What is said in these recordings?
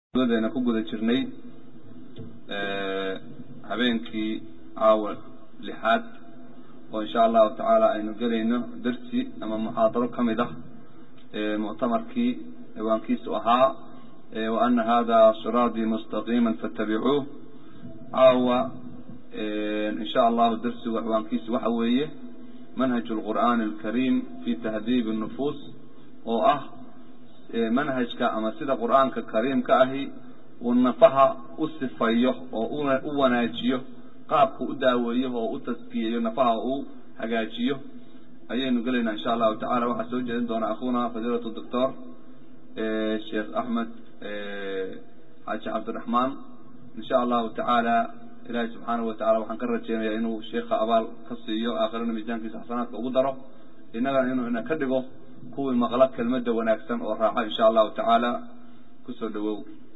deena ku guda jirnay habeenkii caawa lixaad oo insha allahu tacaala aynu gelayno dersi ama muxaadaro ka mid ah muctamarkii ciwaankiisu ahaa wa ana hada siraadii mustaqiima fattabicuuh caawa insha allahu dersigu ciwaankiisu waxa weeye manhaj lqur'aani alkariim fi tahdiibi nufuus oo ah manhajka ama sida qur'aanka kariimka ahi uu nafaha u sifayo oo u wanaajiyo qaabku u daaweeyo oo u taskiyeeyo nafaha uu hagaajiyo ayaynu gelaynaa insha allahu tacala waxaa soo jeedin doona akhuna fadiilatu doctor sheekh axmed xaaji cabdiraxmaan insha allahu tacaala ilahi subxaanahu watacala waxaan ka rajeynayaa inuu sheikha abaal ka siiyo aakhirana miisaankiisa xasanaadka ugu daro innagana inuu ina ka dhigo kuwii maqla kelmadda wanaagsan oo raaxa insha allahu tacaala kusoo dhawow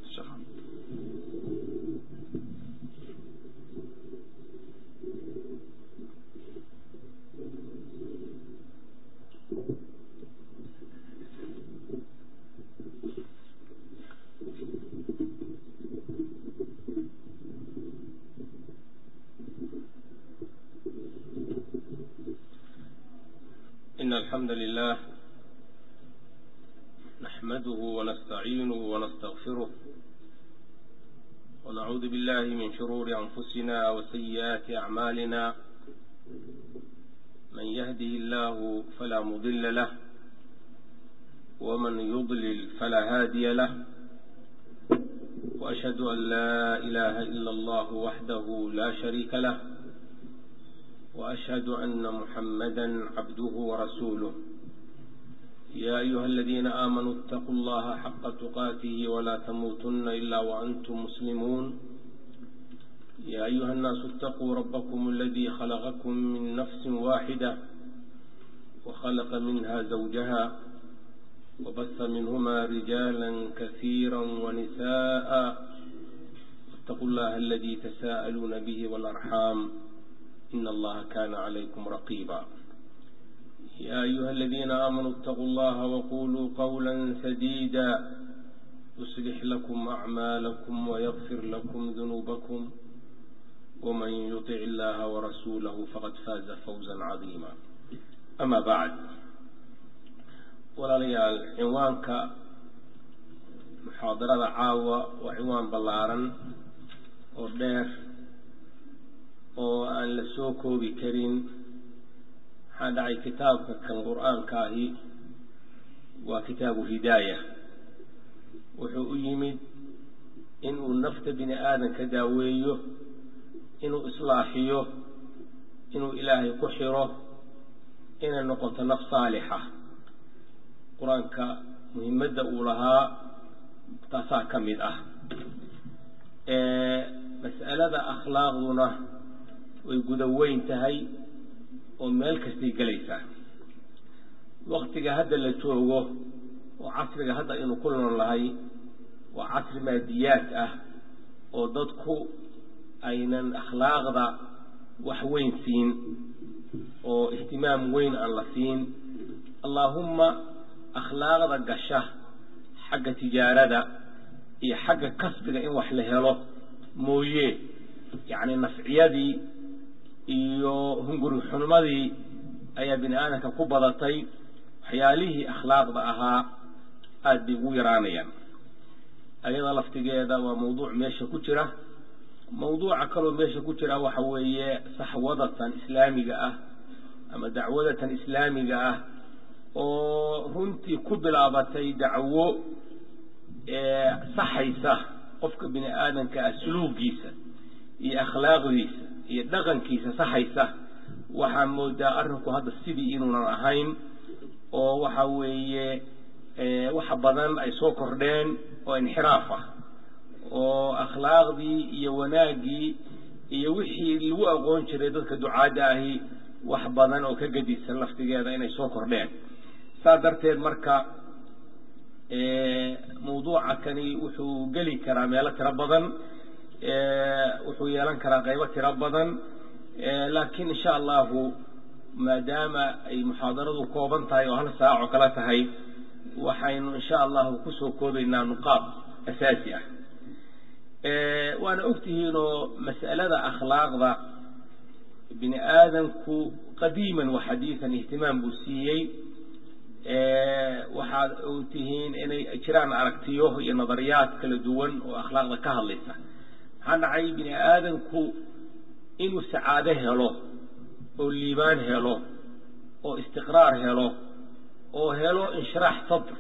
إن الحمد لله نحمده ونستعينه ونستغفره ونعوذ بالله من شرور أنفسنا وسيئات أعمالنا من يهده الله فلا مضل له ومن يضلل فلا هادي له وأشهد أن لا إله إلا الله وحده لا شريك له وأشهد أن محمدا عبده ورسوله يا أيها الذين آمنوا اتقوا الله حق تقاته ولا تموتن إلا وأنتم مسلمون يا أيها الناس اتقوا ربكم الذي خلقكم من نفس واحدة وخلق منها زوجها وبث منهما رجالا كثيرا ونساء اتقوا الله الذي تساءلون به والأرحام إن الله كان عليكم رقيبا يا أيها الذين آمنوا اتقوا الله وقولوا قولا سديدا يصلح لكم أعمالكم ويغفر لكم ذنوبكم ومن يطع الله ورسوله فقد فاز فوزا عظيما أما بعد walaalayaal cinwaanka muxaadarada caawa waa cinwaan ballaaran oo dheer oo aan la soo koobi karin maxaa dhacay kitaabka kan qur-aanka ahi waa kitaabu hidaaya wuxuu u yimid inuu nafta bini aadanka daaweeyo inuu islaaxiyo inuu ilaahay ku xiro inay noqoto naf saalixa qur-aanka muhimadda uu lahaa taasaa ka mid ah mas'alada akhlaaqduna way guda weyn tahay oo meel kastay gelaysaa waktiga hadda la joogo oo casriga hadda aynu ku nool lahay waa casri maadiyaad ah oo dadku aynan akhlaaqda wax weyn siin oo ihtimaam weyn aan la siin allaahumma akhlaaqda gasha xagga tijaarada iyo xagga kasbiga in wax la helo mooye yacni nafciyadii iyo hunguri xulmadii ayaa bini aadamka ku badatay waxyaalihii akhlaaqda ahaa aada bay ugu yaraanayaan ayada laftigeeda waa mawduuc meesha ku jira mawduuca kaloo meesha ku jira waxa weeye saxwadatan islaamiga ah ama dacwadatan islaamiga ah oo runtii ku bilaabatay dacwo saxaysa qofka bini aadamka ah suluugiisa iyo akhlaaqdiisa iyo dhaqankiisa saxaysa waxaa moodaa arrinku hadda sidii inuunan ahayn oo waxa weeye waxa badan ay soo kordheen oo inxiraaf ah oo akhlaaqdii iyo wanaaggii iyo wixii lagu aqoon jiray dadka ducaadda ahi wax badan oo ka gedisan laftigeeda inay soo kordheen saa darteed marka mawduuca kani wuxuu geli karaa meelo tiro badan wuxuu yeelan karaa qaybo tiro badan laakiin insha allahu maadaama ay muxaadaradu kooban tahay oo hal saac oo kale tahay waxaynu insha allahu kusoo koobaynaa nuqaab asaasi ah waana ogtihiinoo mas'alada akhlaaqda bini aadamku qadiiman wa xadiidan ihtimaam buu siiyey waxaad ogtihiin inay jiraan aragtiyo iyo nadariyaad kala duwan oo akhlaaqda ka hadlaysa maxaa dhacay bini aadamku inuu sacaado helo oo liibaan helo oo istiqraar helo oo helo inshiraax sadr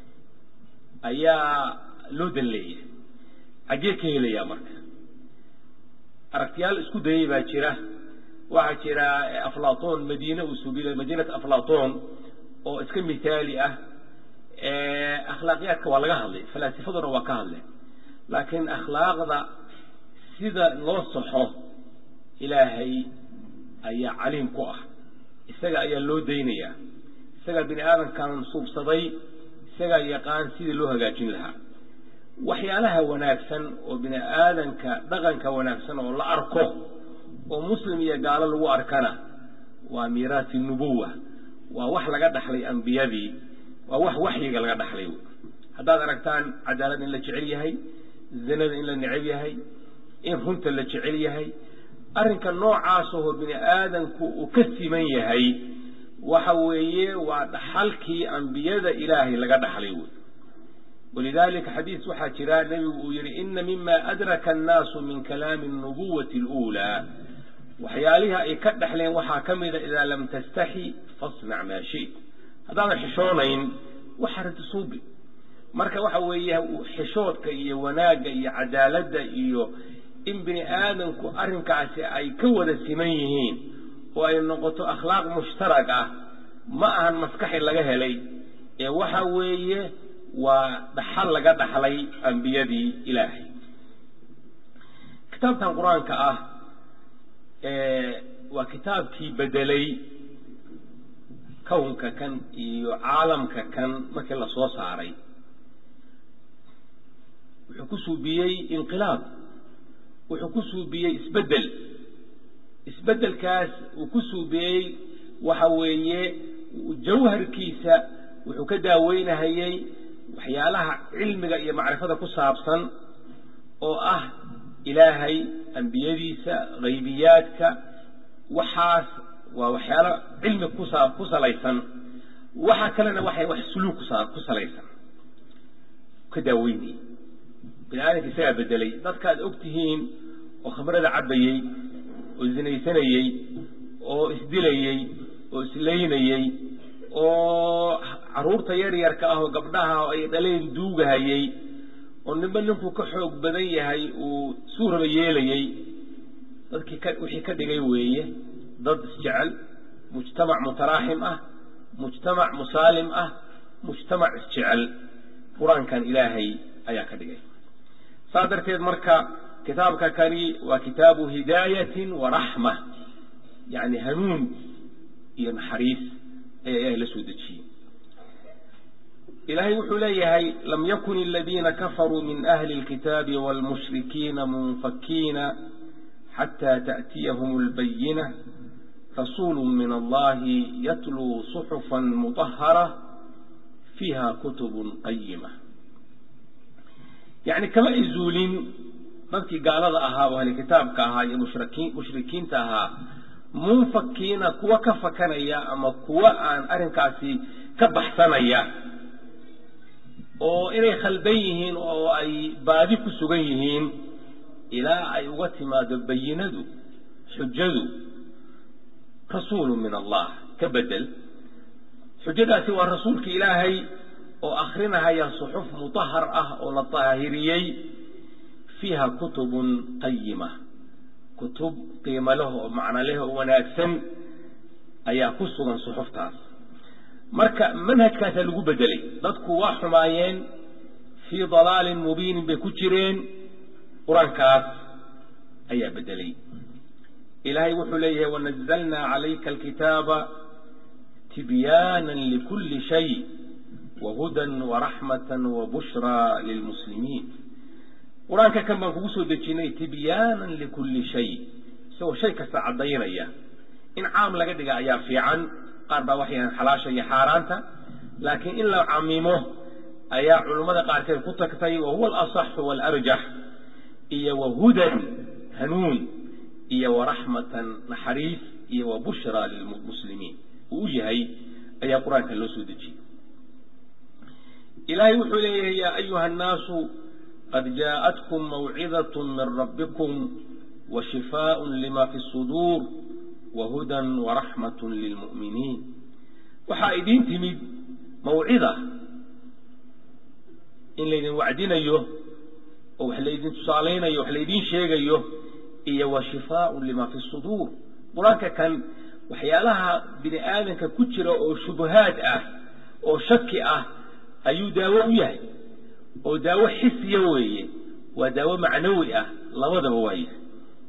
ayaa loo dan leeyahay xaggee ka helayaa marka aragtiyaal isku dayay baa jira waxaa jira aflaton madiine uu suubiy madiinat aflaton oo iska mithaali ah akhlaaqiyaadka waa laga hadlay falaasifaduna waa ka hadleen laakiin akhlaaqda sida loo saxo ilaahay ayaa caliim ku ah isaga ayaa loo daynayaa isagaa bini aadamkan suubsaday isagaa yaqaan sidii loo hagaajin lahaa waxyaalaha wanaagsan oo bini aadanka dhaqanka wanaagsan oo la arko oo muslim iyo gaalo lagu arkana waa miiraasi nubuwa waa wax laga dhaxlay ambiyadii waa wax waxyiga laga dhaxlay haddaad aragtaan cadaalad in la jecel yahay zinada in la necab yahay in runta la jecel yahay arrinka noocaasahoo bini aadamku uu ka siman yahay waxa weeye waa dhaxalkii ambiyada ilaahay laga dhaxlay wey walidalika xadiis waxaa jira nebigu uu yihi ina mima adraka annaasu min kalaami الnubuwati اluulaa waxyaalihii ay ka dhexleen waxaa ka mida idaa lam tastaxi fasnac maa shit haddaadan xishoonayn waxa rati suubi marka waxa weeye xishoodka iyo wanaagga iyo cadaaladda iyo in bini aadamku arrinkaasi ay ka wada siman yihiin oo ay noqoto akhlaaq mushtarag ah ma ahan maskaxi laga helay ee waxa weeye waa dhaxal laga dhaxlay ambiyadii ilaahay kitaabkan qur-aanka ah waa kitaabkii bedelay kownka kan iyo caalamka kan markii la soo saaray wuxuu ku suubiyey inqilaab wuxuu ku suubiyey isbedel isbedelkaas uu ku suubiyey waxa weeye jawharkiisa wuxuu ka daaweynahayey waxyaalaha cilmiga iyo macrifada ku saabsan oo ah ilaahay ambiyadiisa haybiyaadka waxaas waa waxyaalo cilmi kusa ku salaysan waxa kalena waxay wax suluug kusa ku salaysan ka daaweynayay bini aadamka isagaa bedelay dadkaad og tihiin oo khamrada cabbayey oo zinaysanayey oo isdilayey oo islaynayey oo carruurta yar yarka ah oo gabdhaha ay dhaleen duugahayey oo ninba ninkuu ka xoog badan yahay uu suuraba yeelayey dadkii ka wixii ka dhigay weeye dad isjecel mujtamac mutaraaxim ah mujtamac musaalim ah mujtamac isjecel qur-aankan ilaahay ayaa ka dhigay saas darteed marka kitaabka kani waa kitaabu hidaayatin wa raxma yacni hanuun iyo naxariis ayaa ilaahay la soo dejiyey ilaahay wuxuu leeyahay lam yakun aladiina kafaruu min ahli اlkitaabi wاlmushrikiina munfakiina xatى taأtiyahum اlbayina rasuulu min allahi yatluu صuxufa muطahara fiiha kutub qayima yani kama ay zuulin dadkii gaalada ahaa oo ahli kitaabka ahaa iyo mushrikiin mushrikiinta ahaa munfakiina kuwa ka fakanaya ama kuwa aan arrinkaasi ka baxsanaya oo inay khaldan yihiin oo ay baadi ku sugan yihiin ilaa ay uga timaado bayinadu xujadu rasuulu min allah ka bedel xujadaasi waa rasuulka ilaahay oo akrinahaya suxuf mutahar ah oo la daahiriyey fiiha kutubun qayima kutub qiimo leh oo macno leh oo wanaagsan ayaa ku sugan suxuftaas marka manhajkaasaa lagu bedelay dadku waa xumaayeen fii dalaalin mubiinin bay ku jireen qur-aankaas ayaa bedelay ilaahay wuxuu leeyahay wanazalnaa calayka alkitaaba tibyaanan likulli shay wahudan waraxmatan wabushraa lilmuslimiin qur-aanka kan baan kugu soo dejinay tibyaanan likulli shay isagoo shay kasta caddaynaya in caam laga dhiga ayaa fiican qaar baa waxay yahaan xalaasha iyo xaaraanta laakiin in la camimo ayaa culummada qaarkeed ku tagtay wa huwa alasaxu waalarjax iyo wa hudan hanuun iyo wa raxmatan naxariis iyo wa bushraa lilmuslimiin uu u yahay ayaa qur-aanka loo soo dejiyey ilaahay wuxuu leeyahay yaa ayuha annaasu qad jaaءatkum mawcidaة min rabbikum wa shifaaء lima fi الsuduur wa hudan waraxmaة lilmu'miniin waxaa idiin timid mawcida in laydin wacdinayo oo wax laydin tusaalaynayo wax laydiin sheegayo iyo wa shifaaء lima fi الsuduur qur-aanka kan waxyaalaha bini aadanka ku jira oo shubahaad ah oo shaki ah ayuu daawo u yahay oo daawo xisiya weeye waa daawo macnawi ah labadaba waa yahay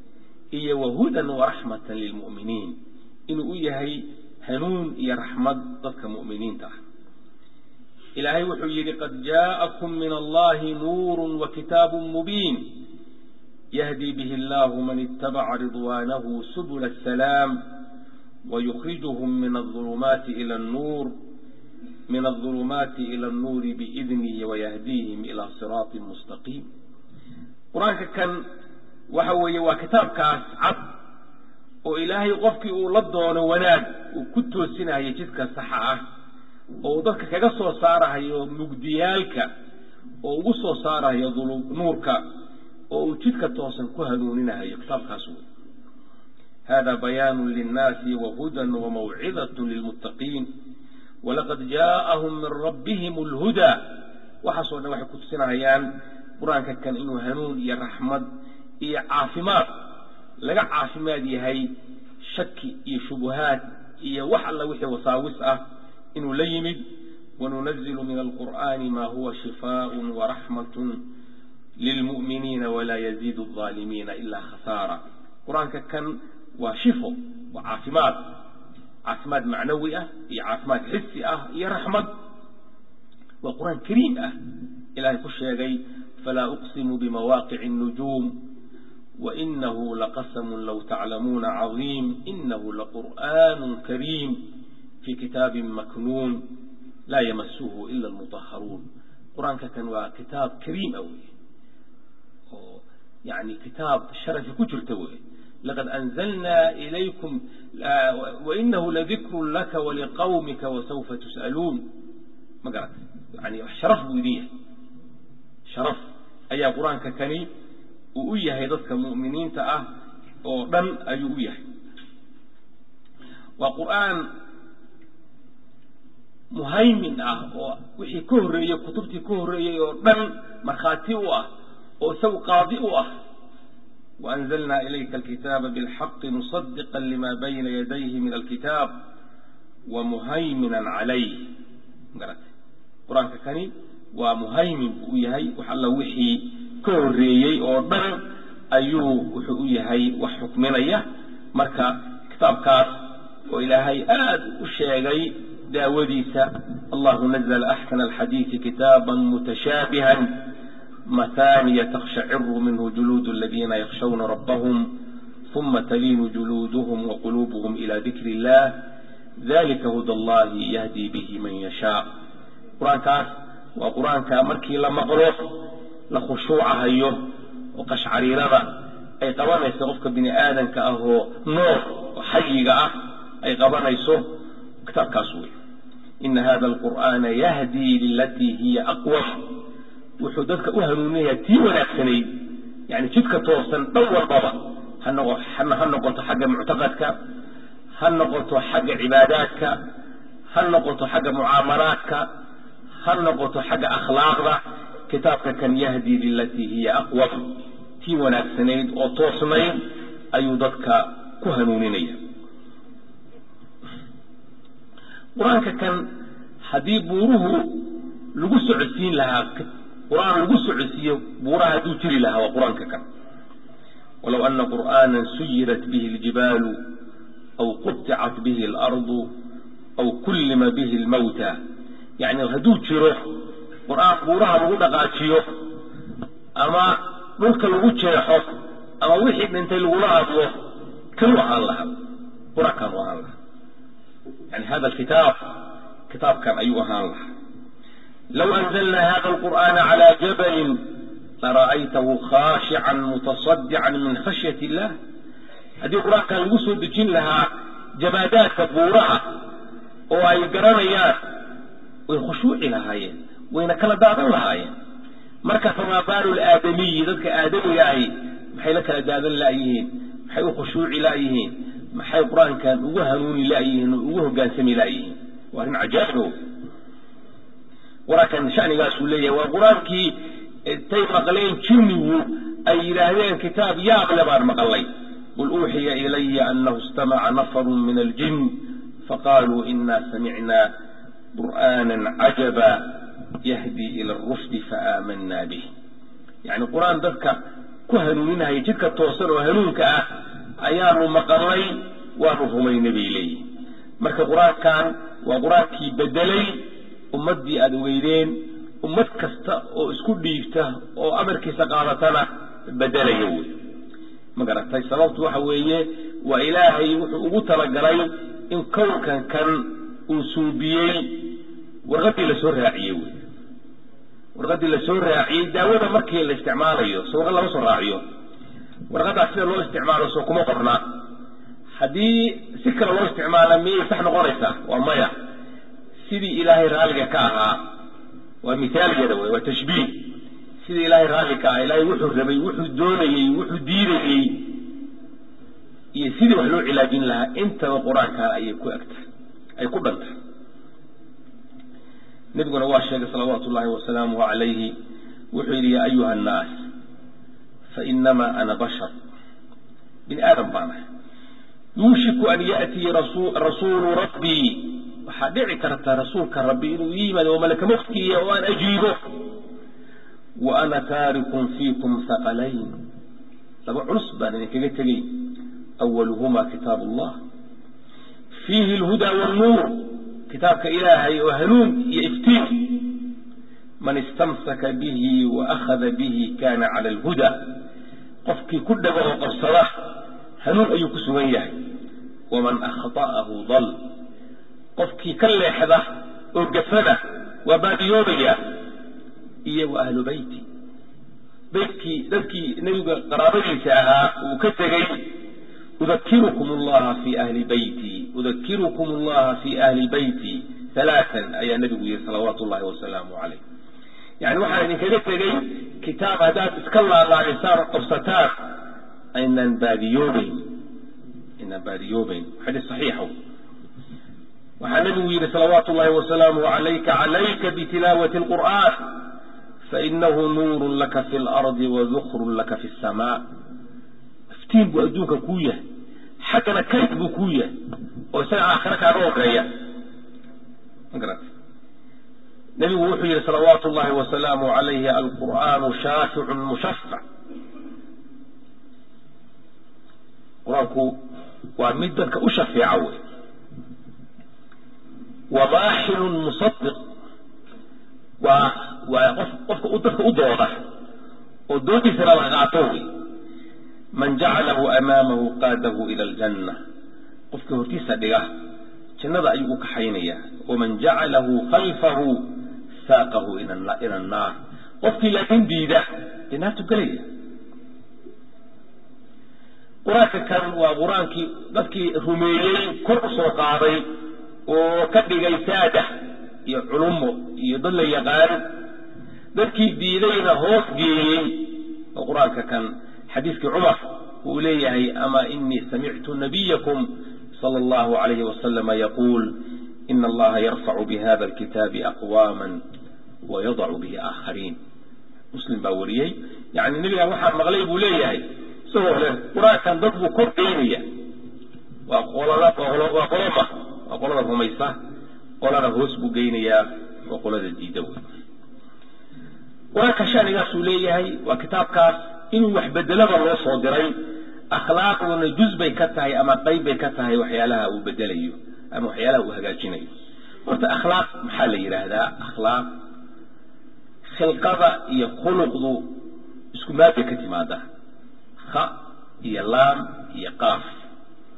iyo wa hudan waraxmatan lilmu'miniin inuu u yahay hanuun iyo raxmad dadka mu'miniinta ah ilaahay wuxuu yidhi qad jaa'akum min allahi nuuru wa kitaabu mubiin yahdi bihi allahu man itabaca ridwaanahu subula asalaam wayukrijuhum min aulumaati ila annuur min aulumaati ila annuuri biidnihi wayahdiihim ilaa siraatin mustaqiim qur-aanka kan waxa weeye waa kitaabkaas cad oo ilaahay qofkii uu la doono wanaag uu ku toosinayo jidka saxa ah oo uu dadka kaga soo saarahayo mugdiyaalka oo ugu soo saarahayo nuurka oo uu jidka toosan ku hanuuninahayo kitaabkaas wey hada bayaanu linnaasi wahudan wamawcidat lilmuttaqiin walaqad jaaءahum min rabbihim اlhudaa waxaasoo dhan waxay kutusinahayaan qur-aanka kan inuu hanuun iyo raxmad iyo caafimaad laga caafimaad yahay shaki iyo shubuhaad iyo wax alla wixii wasaawis ah inuu la yimid wanunazilu min alqur'ani ma huwa shifaaء waraxmat lilmu'miniina walaa yaziidu الظaalimiina ilaa khasaara qur-aanka kan waa shifo waa caafimaad caafimaad macnawi ah iyo caafimaad xisi ah iyo raxmad waa qur-aan kariim ah ilahay ku sheegay falaa uqsimu bimawaaqici الnujuum wainahu laqasmu low taclamuuna caظiim inahu laqur'an kariim fi kitaabi maknuun laa yamasuhu ila almطaharuun qur-aanka kan waa kitaab kariim ah wey oo yani kitaab sharafi ku jirta wey laqad anzalna ilaykum wainahu ladikru laka waliqawmika wasawfa tus'aluun ma garat yani sharaf buu idin yahay sharaf ayaa qur-aanka kani uu u yahay dadka mu'miniinta ah oo dhan ayuu u yahay waa qur'aan muhaymin ah oo wixii ka horreeyey kutubtii ka horreeyey oo dhan markhaati u ah oo isagu qaadi u ah وأنزلنا إليك الكتاب بالحق مصدقا لما بين يديه من الكتاب ومهيمنا عليه قرآن كني ومهيمن ويهي وحل وحي كوريي أو دن أيو وحي وحكمنا يه مركا كتاب كاس وإلهي آد وشيغي داوديسا الله نزل أحسن الحديث كتابا متشابها مثانية تقشعر منه جلود الذين يخشون ربهم ثم تلين جلودهم وقلوبهم إلى ذكر الله ذلك هدى الله يهدي به من يشاء قرآن كاس وقرآن كامركي لما قروف لخشوع هيو وقشعري رضا أي قوانا يستغفك بني آدم كأهو نور وحيق أه أي قوانا يسوه كتاب كاسوي إن هذا القرآن يهدي للتي هي أقوى wuxuu dadka u hanuuninaya tii wanaagsanayd yani jidka toosan dhan walbaba ha noqoto xagga muctaqadka ha noqoto xagga cibaadaadka ha noqoto xagga mucaamalaadka ha noqoto xagga akhlaaqda kitaabka kan yahdi lilatii hiya aqwam tii wanaagsanayd oo toosnayd ayuu dadka ku hanuuninaya qur-aanka kan haddii buuruhu lagu socodsiin lahaa qur'aan lagu socodsiiyo buuraha hadduu jiri lahaa waa qur-aanka kan walow ana qur'aana suyirat bihi اljibaalu aw quطicat bihi اlardu aw kullima bihi اlmawta yani hadduu jiro qur'aan buuraha lagu dhaqaajiyo ama dhulka lagu jeexo ama wixii dhintay lagula hadlo kanuu ahaan lahaa qur-aankaanu ahaan lahaa yani hada kitaab kitaabkan ayuu ahaan lahaa لو أنزلنا هذا القرآن على جبل lara'aytahu khaashican mutasadican min khashyat illah haddii qur-aankan lagu soo dejin lahaa jamaadaadka buuraha oo ay garanayaan way khushuuci lahaayeen wayna kala daadan lahaayeen marka famaa baalu laadamiyi dadka aadamiga ahi maxay la kala daadan la'yihiin maxay u khushuuci la'yihiin maxay qur-aankan ugu hanuuni la'yihiin oo ugu hogaansami la'yihiin waa arrin cajaa'ibo qur-aankan shanigaasuu leeyahay waa qur-aankii intay maqleen jinnigu ay yidhaahdeen kitaab yaable baan maqalay qul uuxiya ilaya anahu istamaca nafaru min aljin faqaaluu ina samicna qur'aana cajaba yahdi ila arushdi faaamanaa bih yacni qur-aan dadka ku hanuuninaya jidka toosan oo hanuunka ah ayaanu maqalnay waanu rumaynay bay leeyihin marka qur-aankan waa qur-aankii bedelay ummaddii aada ogeydeen ummad kasta oo isku dhiigta oo amarkiisa qaadatana bedelaya wey ma garatay sababtu waxa weeye waa ilaahay wuxuu ugu talagalay in kownkan kan uu suubiyey warqaddii lasoo raaciyey wey warqaddii lasoo raaciyey daawada markii la isticmaalayo so warqad lama soo raaciyo warqaddaas sida loo isticmaalo soo kuma qorna haddii si kale loo isticmaala miyay sax noqonaysaa waa maya sidii ilaahay raalliga ka ahaa waa mithaalgeeda wey waa tashbiih sidii ilaahay raalli ka ahaa ilaahay wuxuu rabay wuxuu doonayey wuxuu diidayey iyo sidii wax loo cilaajin lahaa intaba qur-aankan ayay ku egtahay ay ku dhantay nebiguna waa sheegay salawaatu ullahi wasalaamuhu calayhi wuxuu yidhi yaa ayuha annaas fainamaa ana bashar bini aadam baan ahay yuushiku an ya'tii rasuulu rabbii waxaa dhici karta rasuulka rabbi inuu ii yimaado oo malaka muftiya oo aan ajiibo wa ana taarikun fiikum haqalayn laba culus baan idinkaga tegey awaluhuma kitaab allah fiihi alhudaa walnuur kitaabka ilaahay oo hanuun iyo iftiin man istamsaka bihi wa akhada bihi kana cala alhuda qofkii ku dhago oo qabsada hanuun ayuu ku sugan yahay waman akhta'ahu dal qofkii ka leexda oo gafada waa baadiyoobaya iyo wa ahlu beyti beytkii dadkii nebiga qaraabadiisa ahaa uu ka tegey udakirukum allaha fi ahli beyti udakirukum allaha fi ahli beyti halaatan ayaa nebigu yihi salawaatu ullahi wasalaamu calayh yani waxaan idinkaga tegey kitaab haddaad iska laalaadisaan oo qabsataan aynaan baadiyoobeyn aynaan baadiyoobeyn xadiis saxiixa waxaa nebigu yidhi salawaatu ullahi wasalaamuhu calayka calayka bitilaawati alqur'aan fainahu nuurun laka fi lardi wadukrun laka fi samaa iftiin buu adduunka kuu yahay xaggana kayd buu kuu yahay oo isaga aakhire kaaga horeeya nebigu wuxuu yihi salawaatu ullahi wasalaamuhu calayhi alqur'aanu shaaficun mushafac qur-aanku waa mid dadka u shafeeca wey wamaaxilun musadiq waa waa qof qofka u dadka u dooda oo doodiisana la qaato wey man jacalahu amaamahu qaadahu ila aljanna qofkii hortiisa dhiga jannada ayuu u kaxaynayaa waman jacalahu khalfahu saaqahu ila annaar qofkii laakiin diida dee naartu gelaya qur-aanka kan waa qur-aankii dadkii rumeeyey kor u soo qaaday oo ka dhigay saada iyo culumo iyo dad la yaqaan dadkii diidayna hoos geeyey oo qur-aanka kan xadiiskii cumar uu leeyahay ama inii samictu nabiyakum sala allahu alayhi wasalama yaquul ina allaha yarfacu bihada alkitaabi aqwaama wayadacu bihi aakhariin muslim baa wariyey yani nebigaan waxaa maqlay buu leeyahay isagoo le qur-aankan dad buu kor geynaya waa qolada waa qoloma waa qolada rumaysa qolana hoos buu geynayaa waa qolada diida wey qur-aanka shanigaasuu leeyahay waa kitaabkaas inuu wax bedelaba loo soo diray akhlaaqduna juz bay ka tahay ama qayb bay ka tahay waxyaalaha uu bedelayo ama waxyaalaha uu hagaajinayo horta akhlaaq maxaa la yidhaahdaa akhlaaq khilqada iyo khuluqdu isku maad bay ka timaadaa kha iyo laam iyo qaaf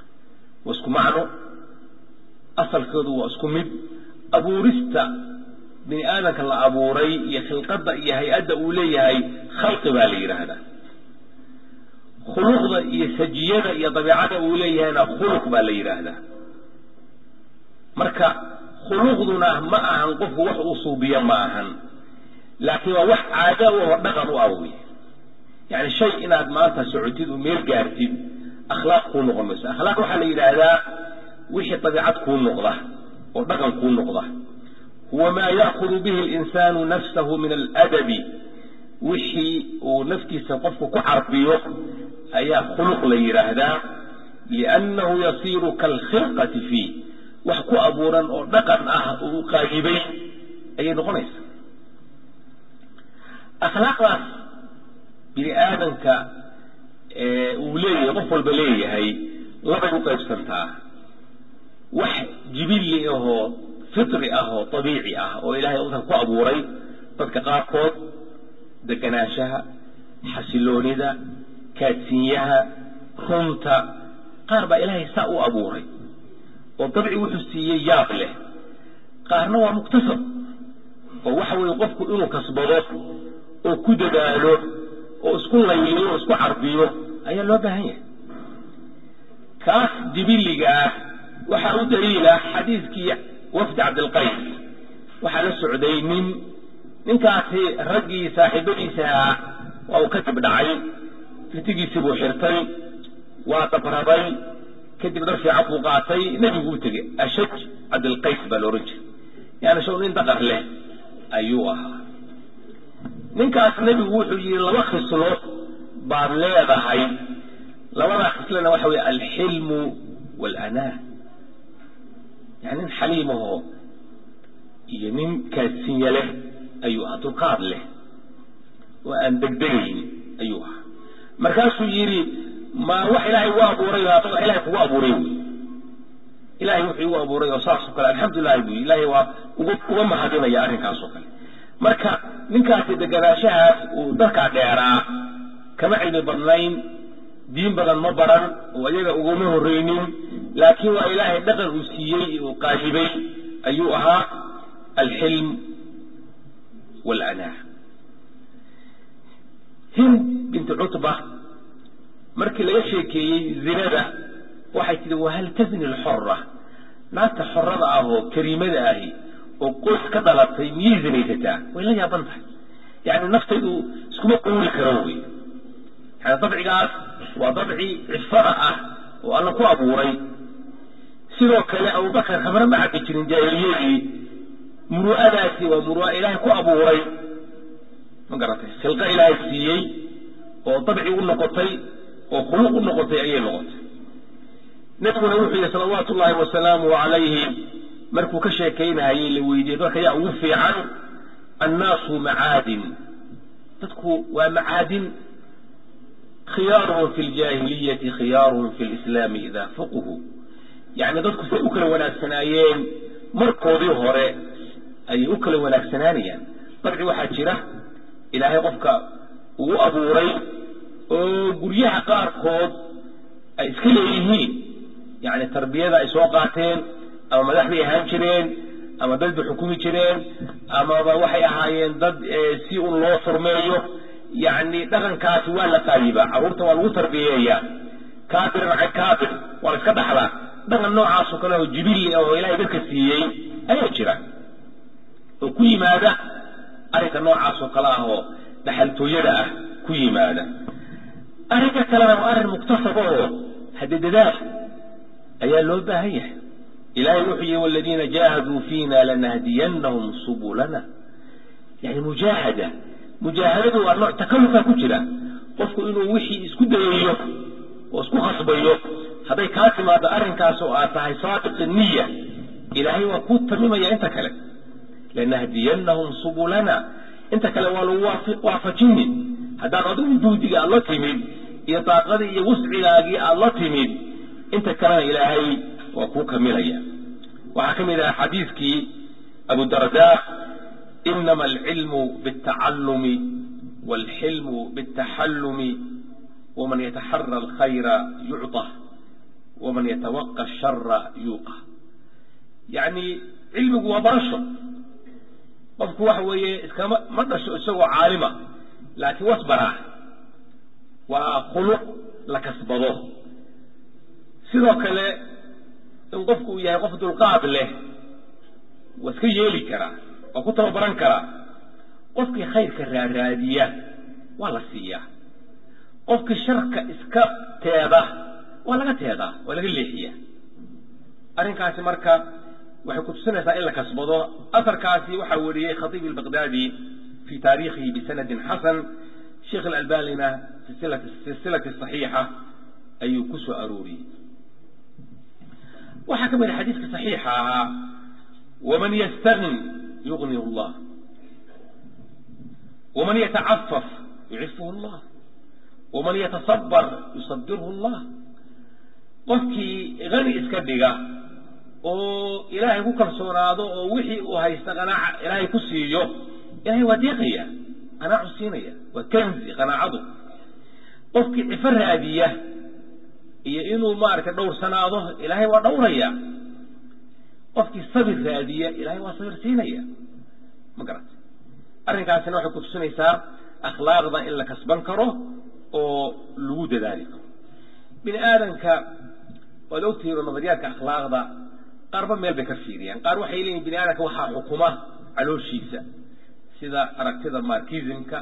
waa isku macno asalkoodu waa isku mid abuurista bini aadamka la abuuray iyo khilqadda iyo hay-adda uu leeyahay khalqi baa la yidhaahdaa khuluqda iyo sajiyada iyo dabiicada uu leeyahayna khuluq baa la yidhaahdaa marka khuluqduna ma ahan qofku wax uu suubiyo ma ahan laakiin waa wax caada u oo dhaqan u ah wey yani shay inaad maanta socotid oo meel gaartid akhlaaq kuu noqon mayso akhlaaq waxaa la yidhaahdaa wixii dabiicad kuu noqda oo dhaqan kuu noqda huwa maa ya'kudu bihi alinsaanu nafsahu min aladabi wixii uu naftiisa qofku ku carbiyo ayaa khuluq la yidhaahdaa liannahu yasiiru kaalkhilqati fiih wax ku abuuran oo dhaqan ah uu qaayibay ayay noqonaysaa akhlaaqdaas bini aadamka uu leeyahay qof walba leeyahay labay u qaybsantaa wax jibilli ahoo fitri ah oo dabiici ah oo ilaahay usan ku abuuray dadka qaarkood deganaanshaha xasiloonida kaadsiinyaha runta qaar baa ilaahay saa u abuuray oo dabci wuxuu siiyey yaab leh qaarna waa muktasab oo waxa weeye qofku inuu kasbado oo ku dadaalo oo isku layliyo oo isku carbiyo ayaa loo baahan yahay kaas jibiliga ah waxaa u daliila xadiiskii wafdi cabdilqays waxaa la socday nin ninkaasi raggii saaxiibadiisa ahaa waa uu ka dib dhacay ritigiisii buu xirtay waa dabraday kadib dhar fiican buu qaatay nebigu u tegey ashaj cabdilqays baa la odhan jiray yani shaw nin daqar leh ayuu ahaa ninkaas nebigu wuxuu yihi laba khislo baad leedahay labadaa khislana waxa weeye alxilmu waalanaa yani nin xaliimahoo iyo nin kaadsinya leh ayuu ahaa dulqaad leh oo aan degdegayn ayuu ahaa markaasuu yidhi ma wax ilaahay u abuuray wax ilahay kugu abuuray wey ilahay wuxuu igu abuuray oo saasoo kale alxamdulilahi bu ilahay waa uga uga mahadinaya arrinkaas oo kale marka ninkaasi deganaanshahaas uu dadkaa dheeraa kama cilmi badnayn diin badan ma baran oo iyaga uguma horreynin laakiin waa ilaahay dhaqan uu siiyey uu qaayibay ayuu ahaa alxilm waalanaa hind binti cutba markii laga sheekeeyey zinada waxay tihi wahal tazni lxora naagta xorada ah oo kariimada ahi oo qoys ka dhalatay miyay zinaysataa way la yaaban tahay yani naftaydu iskuma quuli karo wey yani dabcigaas waa dabci cifada ah oo alla ku abuuray sidoo kale abubakar khamre ma cabbi jirin jaahiliyadii muru'adaasi waa muru'a ilaahay ku abuuray ma garatay khilqo ilaahay siiyey oo dabci u noqotay oo khuluq u noqotay ayay noqotay nabiguna wuxuu yihi salawaatu ullaahi wasalaamu calayhi markuu ka sheekaynahayey la weydiiyey dadka yaa ugu fiican annaasu macaadin dadku waa macaadin khiyaaruhum fi ljaahiliyati khiyaaruhum fi lislaami idaa fuqhu yani dadku say u kala wanaagsanaayeen markoodii hore ayay u kala wanaagsanaanayaan dabci waxaa jira ilaahay qofka ugu abuuray oo guryaha qaarkood ay iska leeyihiin yani tarbiyada ay soo qaateen ama madax bay ahaan jireen ama dad bay xukumi jireen amaba waxay ahaayeen dad si un loo furmeeyo yani dhaqankaasi waa la qaayibaa carruurta waa lagu tarbiyeeyaa kaabiran can kaabir waa la iska dhaxlaa dhaqan noocaasoo kale oo jibilli oo ilahay dadka siiyey ayaa jira oo ku yimaada arrinka noocaasoo kale ah oo dhaxaltooyada ah ku yimaada arrinka kalena waa arrin muktasaba oo hadde dadaal ayaa loo baahan yahay ilahay wuxuu yihi waladiina jaahaduu fiina lanahdiyannahum subulana yani mujaahada mujaahadadu waa nooc takalufaa ku jira qofku inuu wixii isku dayayo oo isku khasbayo hadday kaa timaado arrinkaas oo aad tahay saadiq niya ilaahay waa kuu tamimaya inta kale lanahdiyannahum subulana inta kale waa lagu waafajini haddaad adigu juhdiga aad la timid iyo daaqadii iyo wuscigaagii aad la timid inta kalena ilaahay waa kuu kamilaya waxaa ka mid aha xadiiskii abu darda inama alcilmu biاtacalumi wاlxilmu biاtaxallumi waman yataxara alkhayra yucطa waman yatawaqa ashara yuuqa yani cilmigu waa barasho qofku waxa weeye iskama ma dhasho isagoo caalima laakiin wasbaraa waa khuluq la kasbado sidoo kale in qofku uu yahay qof dulqaad leh waa iska yeeli karaa waa ku tababaran karaa qofkii khayrka raaraadiya waa la siiyaa qofkii sharka iska teeda waa laga teedaa waa laga leexiyaa arrinkaasi marka waxay kutusinaysaa in la kasbado asarkaasi waxaa wariyey khatiib albaqdaadi fi taariikhihi bisanadin xasan sheekh alalbanina fi silsilati saxiixa ayuu ku soo arooriyey waxaa ka mid a xadiiska saxiixa ahaa waman yastagni yugnihu llah waman yatacafaf yucifuhu llah waman yatasabar yusabirhu llah qofkii hani iska dhiga oo ilaahay ku kalsoonaado oo wixii uu haysta qanaaca ilaahay ku siiyo ilahay waa deeqaya qanaacu siinaya waa kanzi qanaacadu qofkii cifo raadiya iyo inuu maaragtay dhowrsanaado ilaahay waa dhowraya qofkii sabir raadiya ilahay waa sabir siinaya ma garata arrinkaasina waxay kutusinaysaa akhlaaqda in la kasban karo oo lagu dadaali karo bini aadanka waad ogtihiin oo nadariyaadka akhlaaqda qaarba meel bay ka fiiriyaan qaar waxay leeyihin bini aadamka waxaa xukuma calooshiisa sida aragtida markismka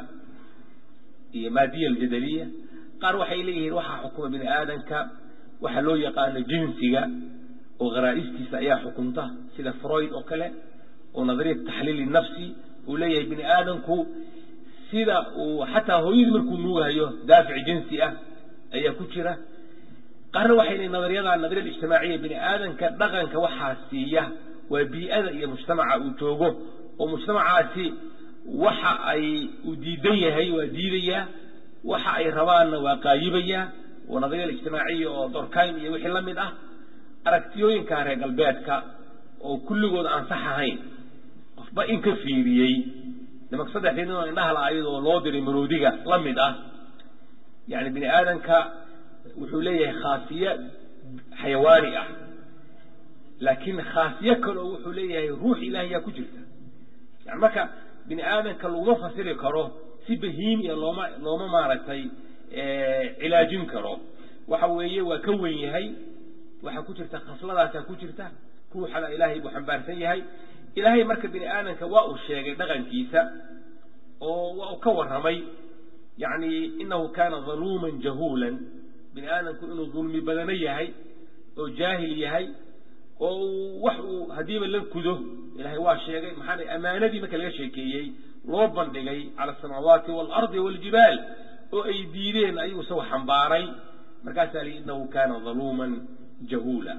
iyo maadiya aljadaliya qaar waxay leeyihiin waxaa xukuma bini aadanka waxaa loo yaqaano jinsiga oo kharaa'istiisa ayaa xukunta sida freud oo kale oo nadariyat taxliili nafsi uu leeyahay bini aadamku sida uu xataa hooyadii markuu nuugahayo daafic jinsi ah ayaa ku jira qaarna waxay leeyihin nadariyada nadariyada ijtimaaciya bini aadanka dhaqanka waxaa siiya waa bii'ada iyo mujtamaca uu joogo oo mujtamacaasi waxa ay uu diidan yahay waa diidayaa waxa ay rabaanna waa qaayibayaa oo nadariyada ijtimaaciya oo dorkaym iyo wixii la mid ah aragtiyooyinka reer galbeedka oo kulligood aan sax ahayn qofba in ka fiiriyey nimanka saddexdii nin oo indhaha la ayadoo loo diray maroodiga la mid ah yani bini aadanka wuxuu leeyahay khaasiye xayawaani ah laakiin khaasiye kaleo wuxuu leeyahay ruux ilaah yaa ku jirta yani marka bini aadanka laguma fasiri karo si bahiimiya looma looma maaragtay cilaajin karo waxa weeye waa ka wen yahay waxaa ku jirta khasladaasaa ku jirta ruuxana ilaahay buu xambaarsan yahay ilaahay marka bini aadanka waa uu sheegay dhaqankiisa oo waa uu ka warramay yani inahu kana daluuman jahuulan bini aadamku inuu dulmi badano yahay oo jaahil yahay oo wax uu haddiiba la kudo ilahay waa sheegay maxaa amaanadii marka laga sheekeeyey loo bandhigay cala asamaawaati waalardi waaljibaal oo ay diideen ayuu isagu xambaaray markaasaa li inahu kana daluuman jahuula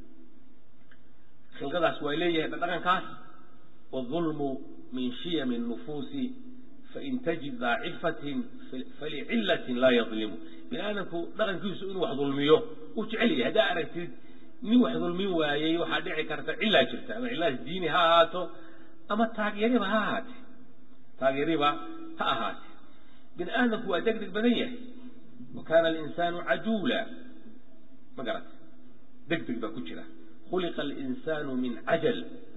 khilqadaas waa leeyahay dhaqankaas wاظulmu min shiyam الnufuusi fain tajid daa cifatin falicilatin laa yadlimu bini aadamku dhaqankiisu inuu wax dulmiyo uu jecel yahay haddaa aragtid nin wax dulmin waayey waxaa dhici karta cilaa jirta ama cilaas diini ha ahaato ama taageeriba ha ahaate taageeriba ha ahaate bini aadamku waa deg deg badan yahay wa kana alinsaanu cajuula ma garata deg deg baa ku jira khuliqa alinsaanu min cajal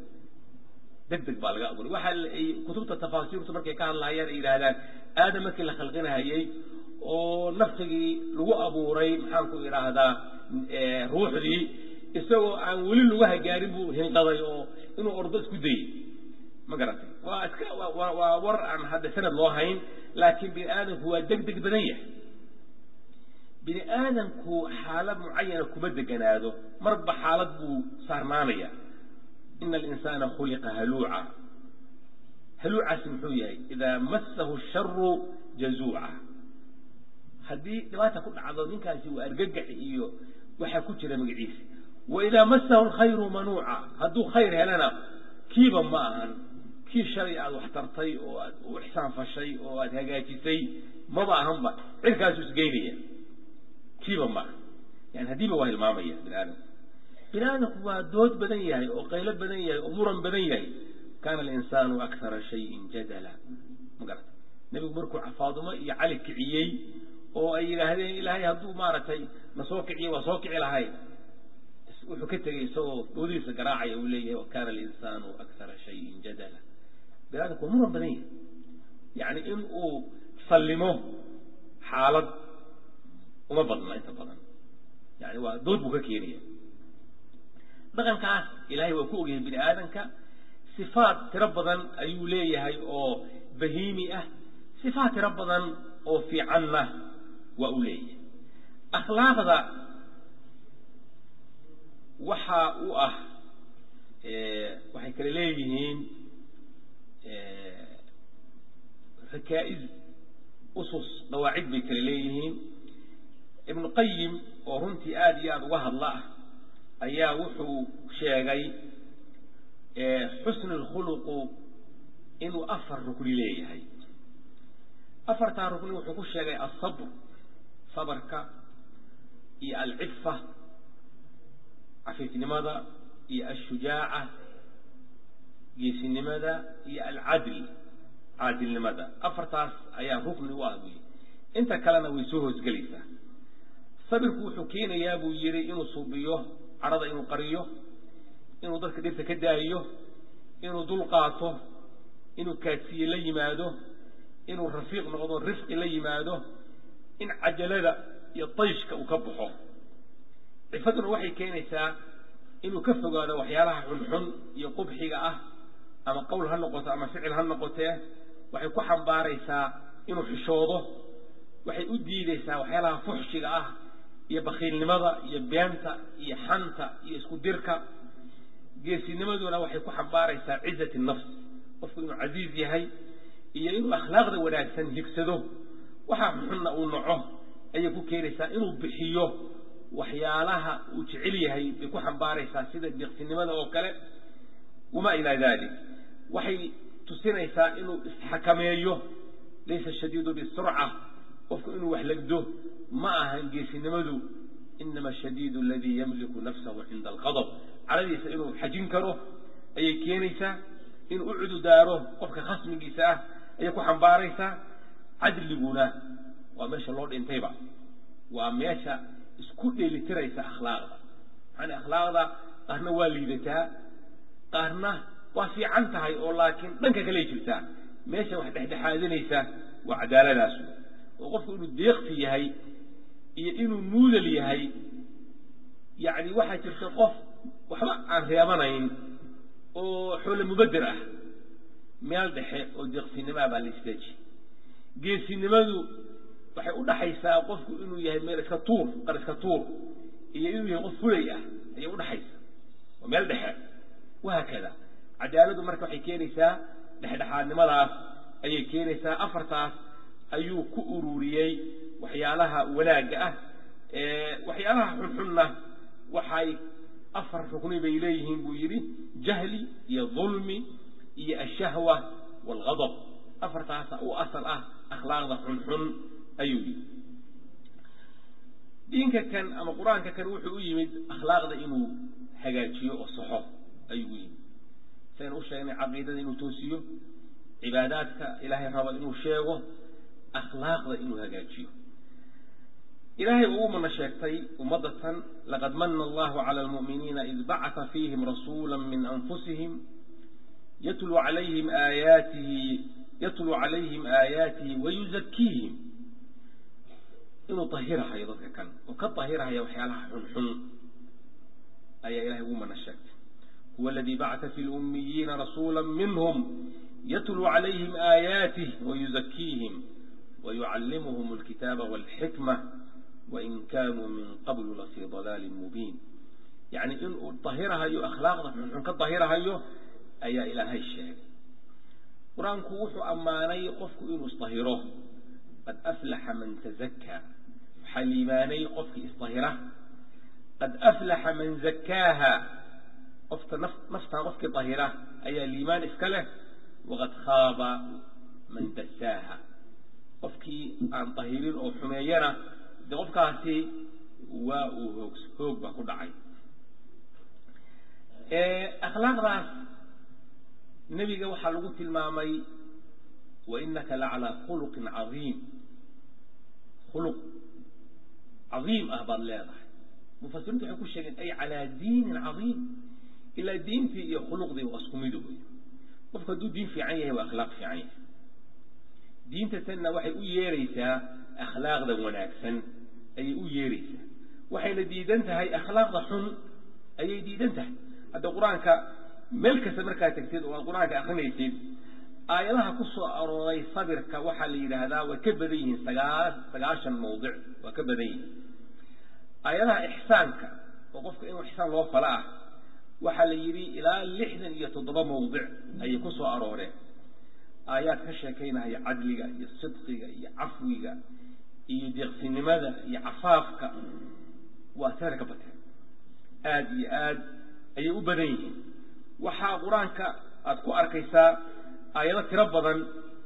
deg deg baa laga abuuray waxa ay kutubta tafaasiirtu markay ka hadlahayaan ay yidhaahdaan aadam markii la khalqinahayey oo nafsigii lagu abuuray maxaan ku idhaahdaa ruuxdii isagoo aan weli lugaha gaarin buu hinqaday oo inuu ordo isku dayey ma garatay waa iska waa war aan hadda sanad loo hayn laakiin bini aadamku waa deg deg badan yahay bini aadamku xaalad mucayana kuma deganaado marba xaalad buu saarnaanaya ina alinsaana khuliqa haluuca haluucaasi muxuu yahay idaa massahu sharu jazuuca haddii dhibaata ku dhacdo ninkaasi waa argagax iyo waxaa ku jira magaciisa wa idaa massahu alkhayru manuuca hadduu khayr helana kiiba ma ahan kii shalay aada wax tartay oo aad u ixsaan fashay oo aada hagaajisay maba ahanba cirkaasuu isgeynaya kiiba ma aha yani haddiiba waa hilmaamaya bini aadamku bini aadamku waa dood badan yahay oo qaylo badan yahay oo muran badan yahay kana alinsaanu akara shayin jadala ma garata nebigu markuu faadumo iyo cali kiciyey oo ay yidhaahdeen ilaahay hadduu maaragtay na soo kiciye waa soo kici lahay wuxuu ka tegey isagoo doodihiisa garaacaya uu leeyahay wa kana alinsaanu akara shayin jadala bini aadamku waa muran badan yahay yani in uu sallimo xaalad uma badna inta badan yani waa dood buu ka keenaya dhaqankaas ilahay waa ku ogyahay bini aadamka sifaat tiro badan ayuu leeyahay oo bahiimi ah sifaat tiro badan oo fiicanna waa uu leeyahay akhlaaqda waxa u ah waxay kale leeyihiin rakaa'iz usus dhawaacid bay kale leeyihiin ibnu qayim oo runtii aada iyo aada uga hadla ah ayaa wuxuu sheegay xusnu lkhuluqu inuu afar rukni leeyahay afartaa rukni wuxuu ku sheegay asabr sabarka iyo alcifa cafiifnimada iyo ashujaaca geesinimada iyo alcadl caadilnimada afartaas ayaa rukni u ah buyi inta kalena way soo hoosgelaysaa sabirku wuxuu keenayaa buu yihi inuu suubiyo cadhada inuu qariyo inuu dadka dhirta ka daayiyo inuu dul qaato inuu kaadsiye la yimaado inuu rafiiq noqdo rifqi la yimaado in cajalada iyo dayshka uu ka baxo cifaduna waxay keenaysaa inuu ka fogaado waxyaalaha xunxun iyo qubxiga ah ama qowl ha noqoto ama ficil ha noqotee waxay ku xambaaraysaa inuu xishoodo waxay u diideysaa waxyaalaha fuxshiga ah iyo bakiilnimada iyo beenta iyo xanta iyo isku dirka geesinimaduna waxay ku xambaaraysaa cizat nafs qofku inuu casiiz yahay iyo inuu akhlaaqda wanaagsan higsado waxaa xunna uu naco ayay ku keenaysaa inuu bixiyo waxyaalaha uu jecel yahay bay ku xambaaraysaa sida deeqsinimada oo kale wamaa ilaa dalik waxay tusinaysaa inuu isxakameeyo laysa shadiidu bisurca qofku inuu wax legdo ma ahan geesinimadu inama shadiidu aladii yamliku nafsahu cinda alqadab caladiisa inuu xajin karo ayay keenaysaa inuu u cududaaro qofka khasmigiisa ah ayay ku xambaaraysaa cadliguna waa meesha loo dhintayba waa meesha isku dheelitiraysa akhlaaqda maxaana akhlaaqda qaarna waa liidataa qaarna waa fiican tahay oo laakiin dhanka kaley jirtaa meesha wax dhexdhexaadinaysa waa cadaaladaasu oo qofku inuu deeqsi yahay iyo inuu muudal yahay yacni waxaa jirta qof waxba aan reebanayn oo xoole mubeder ah meel dhexe oo deeqsinimaa baa la isteeji geesinimadu waxay u dhaxaysaa qofku inuu yahay meel iska tuur qar iska tuur iyo inuu yahay qof fulay ah ayay udhaxaysa waa meel dhexe wahaakada cadaaladu marka waxay keenaysaa dhexdhexaadnimadaas ayay keenaysaa afartaas ayuu ku ururiyey waxyaalaha wanaagga ah waxyaalaha xunxunna waxay afar rukni bay leeyihiin buu yidhi jahli iyo dulmi iyo ashahwa waalgadab afartaasa u asal ah akhlaaqda xunxun ayuu yidhi diinka kan ama qur-aanka kan wuxuu u yimid akhlaaqda inuu hagaajiyo oo saxo ayuu u yimid saynu u sheegnay caqiidada inuu toosiyo cibaadaadka ilaahay rabo inuu sheego akhlaaqda inuu hagaajiyo ilaahay uu mana sheegtay ummadatan laqad mana allahu cala almu'miniina id bacata fiihim rasuula min anfusihim yatluu calayhim aayaatihi yatluu calayhim aayaatihi wayuzakiihim inuu tahirahayo dadka kan oo ka tahirahaya waxyaalaha xunxun ayaa ilahay ugu mana sheegtay huwa aladii bacata fi lummiyiina rasuula minhum yatluu calayhim aayaatih wayuzakiihim wayucallimuhum alkitaaba walxikma wain kaanuu min qablu lafii dalaalin mubiin yacni inuu tahirahayo akhlaaqda xunxun ka tahirahayo ayaa ilaahay sheegay qur-aanku wuxuu ammaanay qofku inuu isdahiro qad aflaxa man tazakkaa waxaa liimaanay qofkii isdahira qad aflaxa man zakkaaha qofka naf naftaa qofkii dahira ayaa liimaan iska leh waqad khaaba man dasaaha qofkii aan dahirin oo xumeeyana de qofkaasi waa uu hoog hoog baa ku dhacay akhlaaqdaas nebiga waxaa lagu tilmaamay wainaka lacalaa khuluqin cadiim khuluq cadiim ah baad leedahay mufasiriintu waxay ku sheegeen ay calaa diinin cadiim ilaa diintii iyo khuluqdii waa isku mido wey qofku hadduu diin fiican yahay waa akhlaaq fiican yahay diinta tanna waxay u yeeraysaa akhlaaqda wanaagsan ayay u yeeraysaa waxayna diidan tahay akhlaaqda xun ayay diidan tahay hadda qur-aanka meel kasta markaad tegtid oo aad qur-aanka akrinaysid aayadaha ku soo arooray sabirka waxaa la yidhaahdaa way ka badan yihiin sagaa sagaashan mawdic waa ka badan yihiin aayadaha ixsaanka oo qofka inuu ixsaan loo fala ah waxaa la yidhi ilaa lixdan iyo toddoba mawdic ayay ku soo arooreen aayaad ka sheekaynahaya cadliga iyo sidqiga iyo cafwiga iyo deeqsinimada iyo cafaafka waa teer ka bateen aada iyo aad ayay u badan yihiin waxaa qur-aanka aada ku arkaysaa aayado tiro badan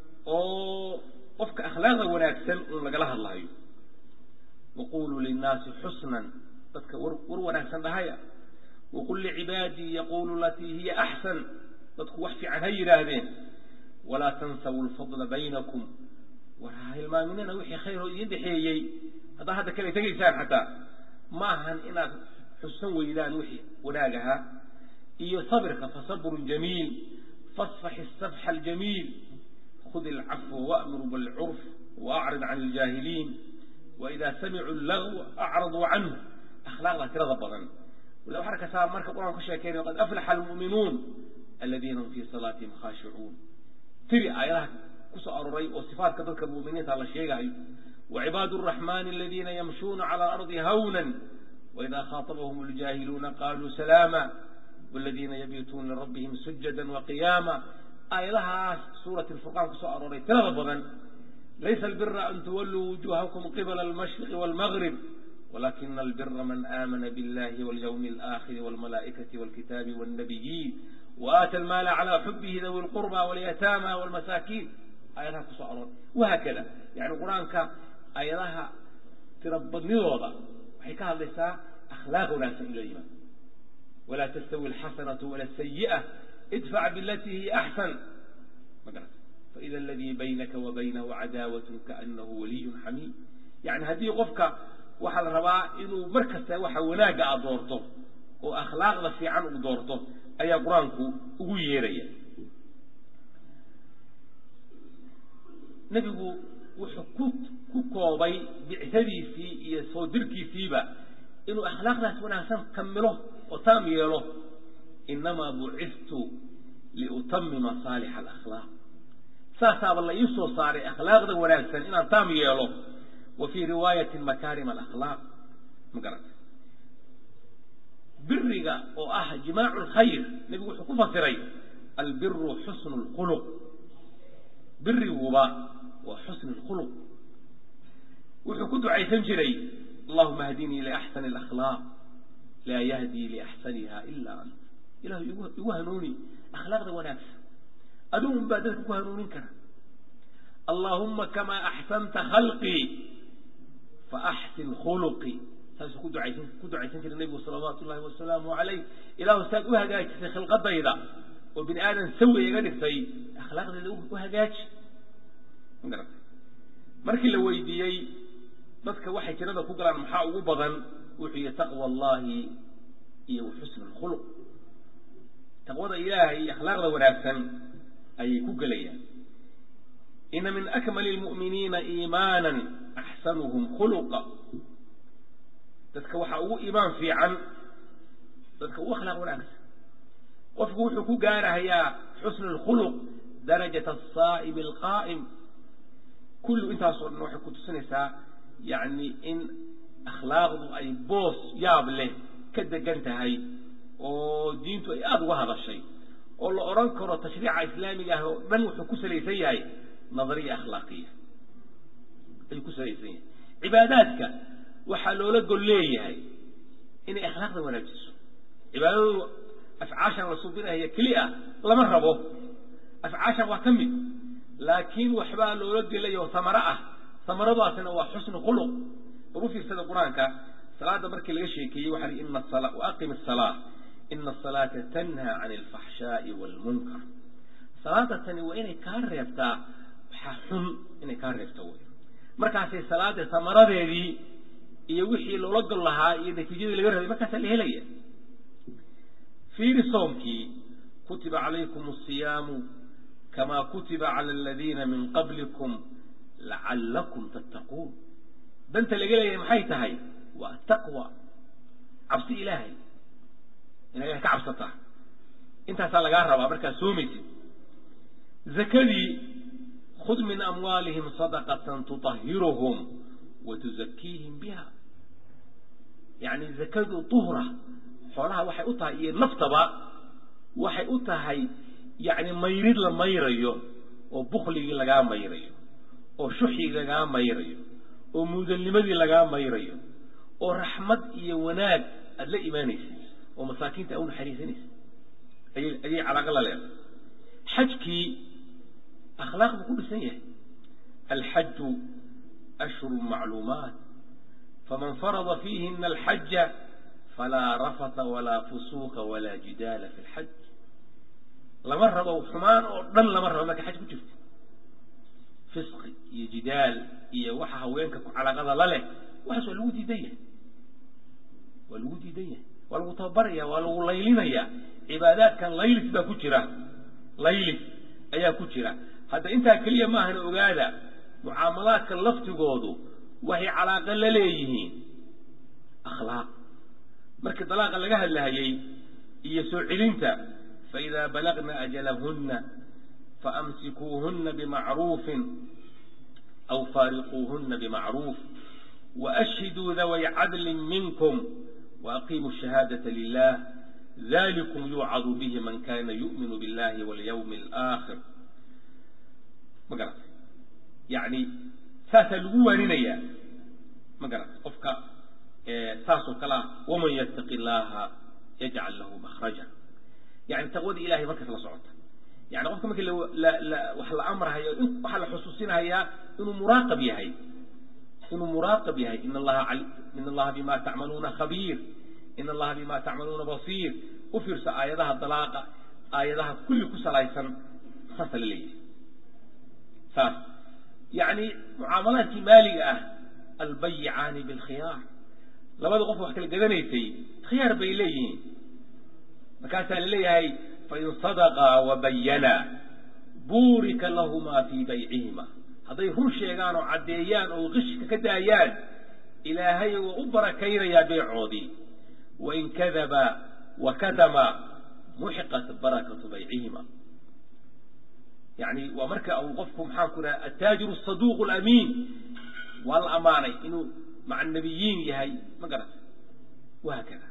oo qofka akhlaaqda wanaagsan uun lagala hadlahayo waquluu linnaasi xusnan dadka war war wanaagsan dhahaya waqul licibaadii yaqulu latii hiya axsan dadku wax fiican ha yidhaahdeen walaa tansawu lfadla baynakum war ha hilmaaminina wixii khayr oo idin dhexeeyey haddaa hadda kale tegaysaan xataa ma ahan inaad xusan weydaan wixii wanaag ahaa iyo sabirka fasabrun jamiil fasfax istafxa aljamiil khud ilcafwa wa'mur bilcurf waacrid can iljaahiliin waidaa samicuu lagwa acraduu canhu akhlaaqda tirada badan wala waxaa arkaysaa marka qur-aan ka sheekeynayo qad aflaxa almu'minuun aladiina hum fii salaatihim khaashicuun tiri aayadaha kusoo aroray oo sifaatka dadka mu'miniinta la sheegayo وعباد الرحمن الذين يمشون على الأرض هونا وإذا خاطبهم الجاهلون قالوا سلاما والذين يبيتون لربهم سجدا وقياما آية لها سورة الفرقان كسؤال رأي تغضبا ليس البر أن تولوا وجوهكم قبل المشرق والمغرب ولكن البر من آمن بالله واليوم الآخر والملائكة والكتاب والنبيين وآتى المال على حبه ذوي القربى واليتامى والمساكين آية لها كسؤال وهكذا يعني القرآن ayadaha tirabadnidooda waxay ka hadlaysaa akhlaaq wanaagsan ilo yimaado walaa tastawi alxasanatu wala sayi'a idfac bilatii hiya axsan ma garata faida aladii baynaka wa baynahu cadaawatun kaanahu waliyun xamiim yani haddii qofka waxaa la rabaa inuu mar kasta waxa wanaagga aad doorto oo akhlaaqda fiican uu doorto ayaa qur-aanku ugu yeeraya nebigu wuxuu ku ku koobay bicadiisii iyo soo dirkiisiiba inuu akhlaaqdaas wanaagsan kamilo oo taam yeelo inamaa buciftu liutamima saalixa alakhlaaq saasaaba la ii soo saaray akhlaaqda wanaagsan inaan taam yeelo wa fii riwaayatin makaarim alakhlaaq ma garata biriga oo ah jimaacu lkhayr nebigu wuxuu ku fasiray albiru xusnu lkhuluq biriguba waa xusn اkhulq wuxuu ku ducaysan jiray allahuma hdinii liaxsani اlakhlaaq laa yahdii liaxsaniha ila ant ilahu igu hanuuni akhlaaqda wanaagsan adugun baa dadka ku hanuunin kara allahuma kamaa axsanta khalqii faaxsin khuluqii saasuu ku duaysan ku ducaysan jiray nebigu salawaatu ullahi wasalaamu alayh ilahu saad u hagaajisay khilqadayda oo bini aadan sawi iga dhigtay akhlaaqdeeda u hagaaji markii la weydiiyey dadka waxay jirada ku galaan maxaa ugu badan wuxuu yihi taqwa allahi iyo xusn اkhuluq taqwada ilaahay iyo akhlaaqda wanaagsan ayay ku gelayaan ina min akmali اlmu'miniina iimaana axsanuhum khuluqa dadka waxaa ugu iimaan fiican dadka ugu akhlaaq wanaagsan qofku wuxuu ku gaarahayaa xusn اlkhuluq darajat الsaa'ib اlqaa'im kullu intaasoo dhan waxay ku tusinaysaa yacni in akhlaaqdu ay boos yaab leh ka degan tahay oo diintu ay aada uga hadashay oo la odhan karo tashriica islaamiga ah oo dhan wuxuu ku salaysan yahay nadariya akhlaaqiya ayuu ku salaysan yahay cibaadaadka waxaa loola gol leeyahay inay akhlaaqda wanaajiso cibaadadu afcaashan la subinaya keli ah lama rabo afcaashan waa ka mid laakiin waxbaa loola gelayo samaro ah samaradaasina waa xusnu khuluq war u fiirsada qur-aanka salaada markii laga sheekeeyey waxaa ii ina asala waaqim asalaa ina asalaata tanhaa can alfaxshaa'i waalmunkar salaada tani waa inay kaa reebtaa waxaa xun inay kaa reebto wey markaasay salaada samaradeedii iyo wixii loola gol lahaa iyo natiijadii laga rabay markaasaa la helaya fiiri soomkii kutiba calaykum asiyaamu kamaa kutiba cala aladiina min qablikum lacallakum tattaquun danta laga leeyahay maxay tahay waa taqwa cabsi ilaahay ina ilahay ka cabsataa intaasaa lagaa rabaa markaad soomaysid zakadii khud min amwaalihim sadaqatan tuطahiruhum wa tuzakiihim biha yacni zakadu tuhra xoolaha waxay u tahay iyo naftaba waxay u tahay yacni mayrid la mayrayo oo bukligii lagaa mayrayo oo shuxigii lagaa mayrayo oo muudalnimadii lagaa mayrayo oo raxmad iyo wanaag aada la imaanaysid oo masaakiinta a u naxariisanaysid ayay ayay calaaqa la leedahay xajkii akhlaaq buu ku dhisan yahay alxaju ashhuru macluumaat faman farada fiihina alxaja falaa rafata walaa fusuuqa walaa jidaala fi lxaj lama rabo xumaan oo dhan lama rabo marka xaj ku jirto fisqi iyo jidaal iyo waxa haweenka ku calaaqada la leh waxaas waa lagu diidan yahay waa lagu diidan yahay waa lagu tababaraya waa lagu laylinaya cibaadaadkan laylis baa ku jira laylis ayaa ku jira hadda intaa keliya maahana ogaada mucaamalaadka laftigoodu waxay calaaqo la leeyihiin akhlaaq markii dalaaqa laga hadlahayey iyo soo celinta faidaa balagna ajalahunna faamsikuuhuna bimacruufin aw faariquuhuna bimacruuf waashhiduu daway cadlin minkum waaqiimuu shahaadata lilah dalikum yuucadu bihi man kana yu'minu billahi walyawmi alaakhir ma garata yacni saasaa lagu waaninayaa ma garata qofka saasoo kale ah waman yattaqi illaaha yajcal lahu makhraja yani taqwadii ilahay markaas la socota yani qofka markii wax la amrahayo waxaa la xusuusinahayaa inuu muraaqab yahay inuu muraaqab yahay in allaha in allaha bima tacmaluuna khabiir in allaha bima tacmaluuna basiir u fiirso aayadaha dalaaqa aayadaha kulli ku salaysan saasa la leeyahay saas yani mucaamalaadkii maaliga ah albayicaani bilkhiyaar labada qof wax kala gadanaysay khiyaar bay leeyihiin markaasaa la leeyahay fain sadaqaa wabayana buurika lahumaa fii baycihima hadday run sheegaan oo caddeeyaan oo qishka ka daayaan ilaahay waa u barakaynayaa beecoodii wain kadaba wakatama muxiqat barakatu baycihima yani waa marka uu qofku maxaan ku dhaha attaajiru saduuq lamiin waa la amaanay inuu maca nabiyiin yahay ma garata wahaakada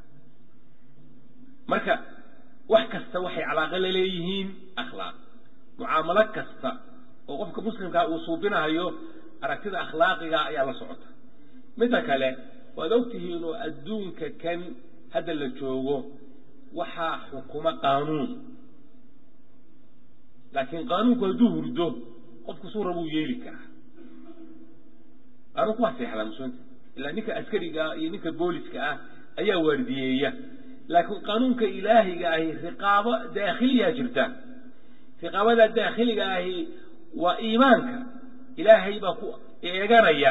marka wax kasta waxay calaaqo la leeyihiin akhlaaq mucaamalo kasta oo qofka muslimkaa uu suubinahayo aragtida akhlaaqiga ayaa la socota midda kale waad ogtihiin oo adduunka kan hadda la joogo waxaa xukuma qaanuun laakiin qaanuunku hadduu hurdo qofku suu rabuu yeeli karaa qaanuunku waa seexdaa muslimiinta ilaa ninka askariga ah iyo ninka booliska ah ayaa waardiyeeya laakiin qaanuunka ilaahiga ahi riqaabo daakhiliyaa jirta riqaabada daakhiliga ahi waa iimaanka ilaahay baa ku eeganaya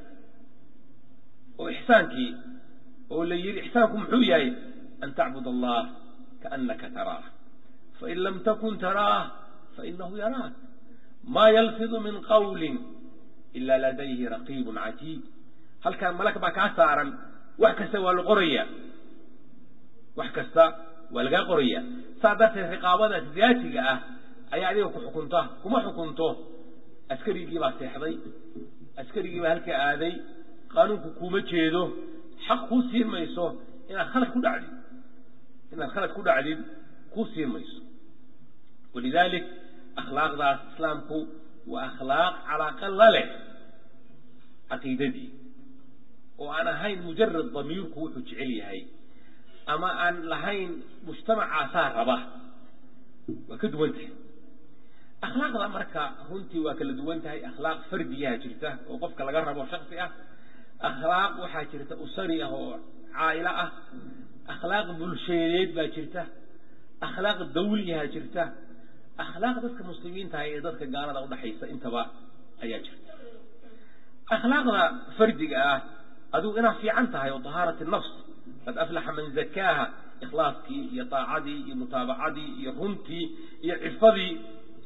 oo ixsaankii oo la yidhi ixsaanku muxuu yahay an tacbud allah kaanaka taraah fain lam takun taraah fainahu yaraak ma yalfidu min qawli ila ladayhi raqiibun catiid halkaan malak baa kaa saaran wax kasta waa la qoraya wax kasta waa lagaa qoraya saa darteed riqaabadaas daatiga ah ayaa adiga ku xukunta kuma xukunto askarigii baa seexday askarigii baa halkaa aaday qaanuunku kuma jeedo xaq kuu siin mayso inaad khalad ku dhacdid inaad khalad ku dhacdid kuu siin mayso walidalik akhlaaqdaas islaamku waa akhlaaq calaaqa la leh caqiidadii oo aan ahayn mujarad damiirku wuxuu jecel yahay ama aan lahayn mujtamacaasaa raba waa ka duwan tahay akhlaaqda marka runtii waa kala duwan tahay akhlaaq fardiyaha jirta oo qofka laga rabo shaksi ah akhlaaq waxaa jirta usari ah oo caa'ilo ah akhlaaq bulsheedeed baa jirta akhlaaq dawliyaha jirta akhlaaq dadka muslimiintaha ee dadka gaalada udhaxaysa intaba ayaa jirta akhlaaqda fardiga ah adigu inaad fiican tahay oo tahaarat nafs qad aflaxa man zakaaha ikhlaaskii iyo daacadii iyo mutaabacadii iyo runtii iyo cifadii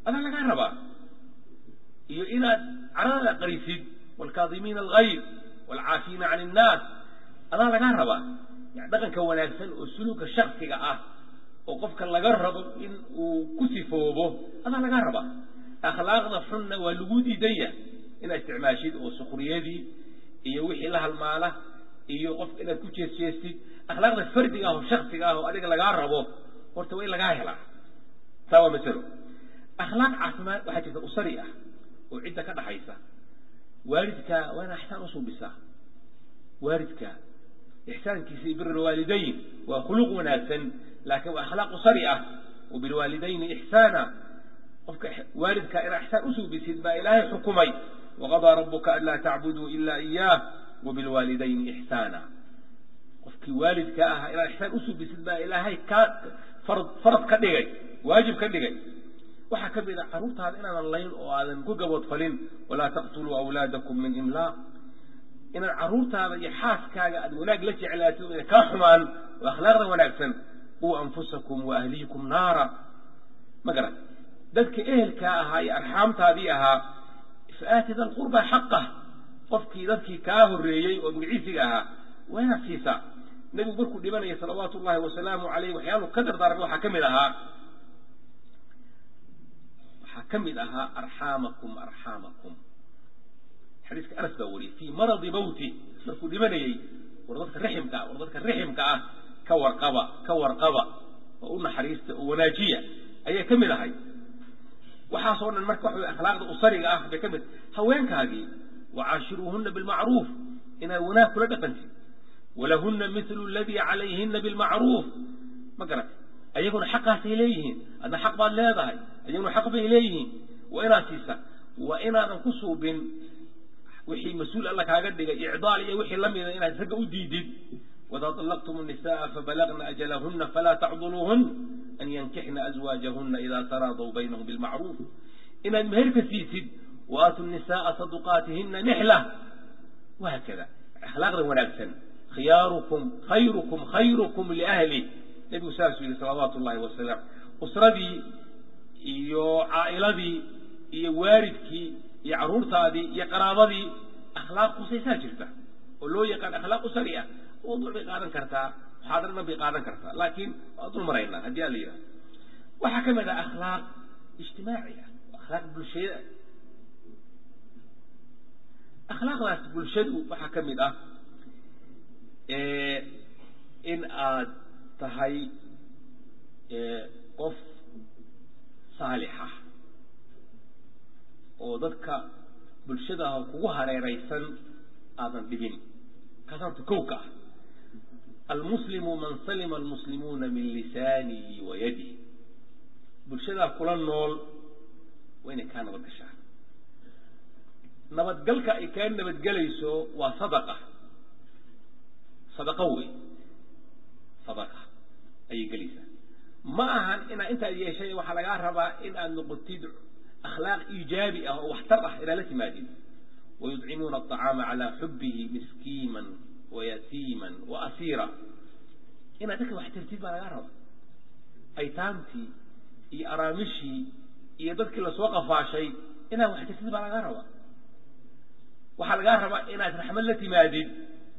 adaa lagaa rabaa iyo inaad carada qarisid waalkaadimiina algayr waalcaafiina can innaas adaa lagaa rabaa yani dhaqanka wanaagsan oo suluuka shaksiga ah oo qofka laga rabo in uu ku sifoobo adaa lagaa rabaa akhlaaqda xunna waa lagu diidan yahay inaad isticmaashid oo sukriyadii iyo wixii la halmaala iyo qofka inaad ku jeesjeestid akhlaaqda fardiga ah oo shaksiga ah oo adiga lagaa rabo horta waa in lagaa helaa taa waa masalo akhlaaq caafimaad waxaa jirta usari ah oo cidda ka dhaxaysa waalidka waa ina ixsaan usuubisaa waalidka ixsaankiisa iyo bir alwaalidayn waa khuluq wanaagsan laakiin waa akhlaaq usari ah wabilwaalidayni ixsaana qofka waalidka inaa ixsaan usuubisid baa ilaahay xukumay waqadaa rabuka an laa tacbuduu ila iyaah wabilwaalidayni ixsaana qofkii waalidka ah inaad ixsaan usuubisid baa ilaahay ka farad farad ka dhigay waajib ka dhigay waxaa ka mid a carruurtaada inaadan layn oo aadan ku gaboodfalin walaa taqtuluu awlaadakum min imlaaq inaad carruurtaada iyo xaaskaaga aad wanaag la jeclaatid o ina kaa xumaan oo akhlaaqda wanaagsan quu anfusakum wa ahliikum naara ma garan dadka ehelkaa ahaa iyo arxaamtaadii ahaa fa-aati da lqurba xaqah qofkii dadkii kaa horreeyey oo magiciisiga ahaa waa inaad siisaa nebigu markuu dhibanaya salawaatu ullahi wasalaamu caleyh waxyaalu ka dardaarmay waxaa ka mid ahaa waxaa ka mid ahaa arxaamakum arxaamakum xadiiska anas baa wariyey fii maradi mawti markuu dhimanayey war dadka riximka ah war dadka riximka ah ka warqaba ka warqaba oo u naxariista oo wanaajiya ayay ka mid ahay waxaasoo dhan marka waxa wey akhlaaqda usariga ah bay ka mid haweenkaagii wacaashiruuhuna bilmacruuf inaad wanaag kula dhaqantid walahuna milu ladii calayhina bilmacruuf ma garat ayaguna xaqaasay leeyihiin adna xaq baad leedahay ayaguna xaq bay leeyihiin waa inaad siisa waa inaadan ku suubin wixii mas-uul alla kaaga dhigay icdaal iyo wixii lamida inaad ragga u diidid wإida طلqتm النساء fabalغna أجلhuna falaa tacduluuhun an yankixna أزwاaجahuna إida taraadw baynhm bاlmacruuf inaad meherka siisid وaatu النisاءa صaduqaatihina nixlة وhakada akhlaaqda wanaagsan khiyaarukum khayrukum khayrukum liأhli nebigu saasuu yihi salawaatu الlahi wasalam usradii iyo caa'iladii iyo waalidkii iyo caruurtaadii iyo qaraabadii akhlaaq kusaysaa jirta oo loo yaqaan akhlaaq usari ah mawduuc bay qaadan kartaa muxaadaradan bay qaadan kartaa laakiin waa dul maraynaa haddii a la yidhaha waxaa ka mid ah akhlaaq ijtimaaci ah akhlaaq bulshada akhlaaqdaas bulshadu waxaa ka mid ah in aad tahay qof saalixa oo dadka bulshadaah kugu hareeraysan aadan dhibin kaas horta kowka ah almuslimu man salima almuslimuuna min lisaanihi wa yadihi bulshadaa kula nool waa inay kaa nabad gashaan nabadgalka ay kaa nabadgelayso waa sadaqa sadaqa wey sadaqa ayay gelaysaa ma ahan inaad intaad yeeshay waxaa lagaa rabaa in aad noqotid akhlaaq iijaabi ah oo waxtar ah inaad la timaadid wayudcimuuna aطacaama calaa xubihi miskiiman wayatiiman waasiira inaad dadka wax tirtid baa lagaa rabaa aytaamtii iyo araamishii iyo dadkii lasoo qafaashay inaad wax tirtid baa lagaa rabaa waxaa lagaa rabaa inaad raxmad la timaadid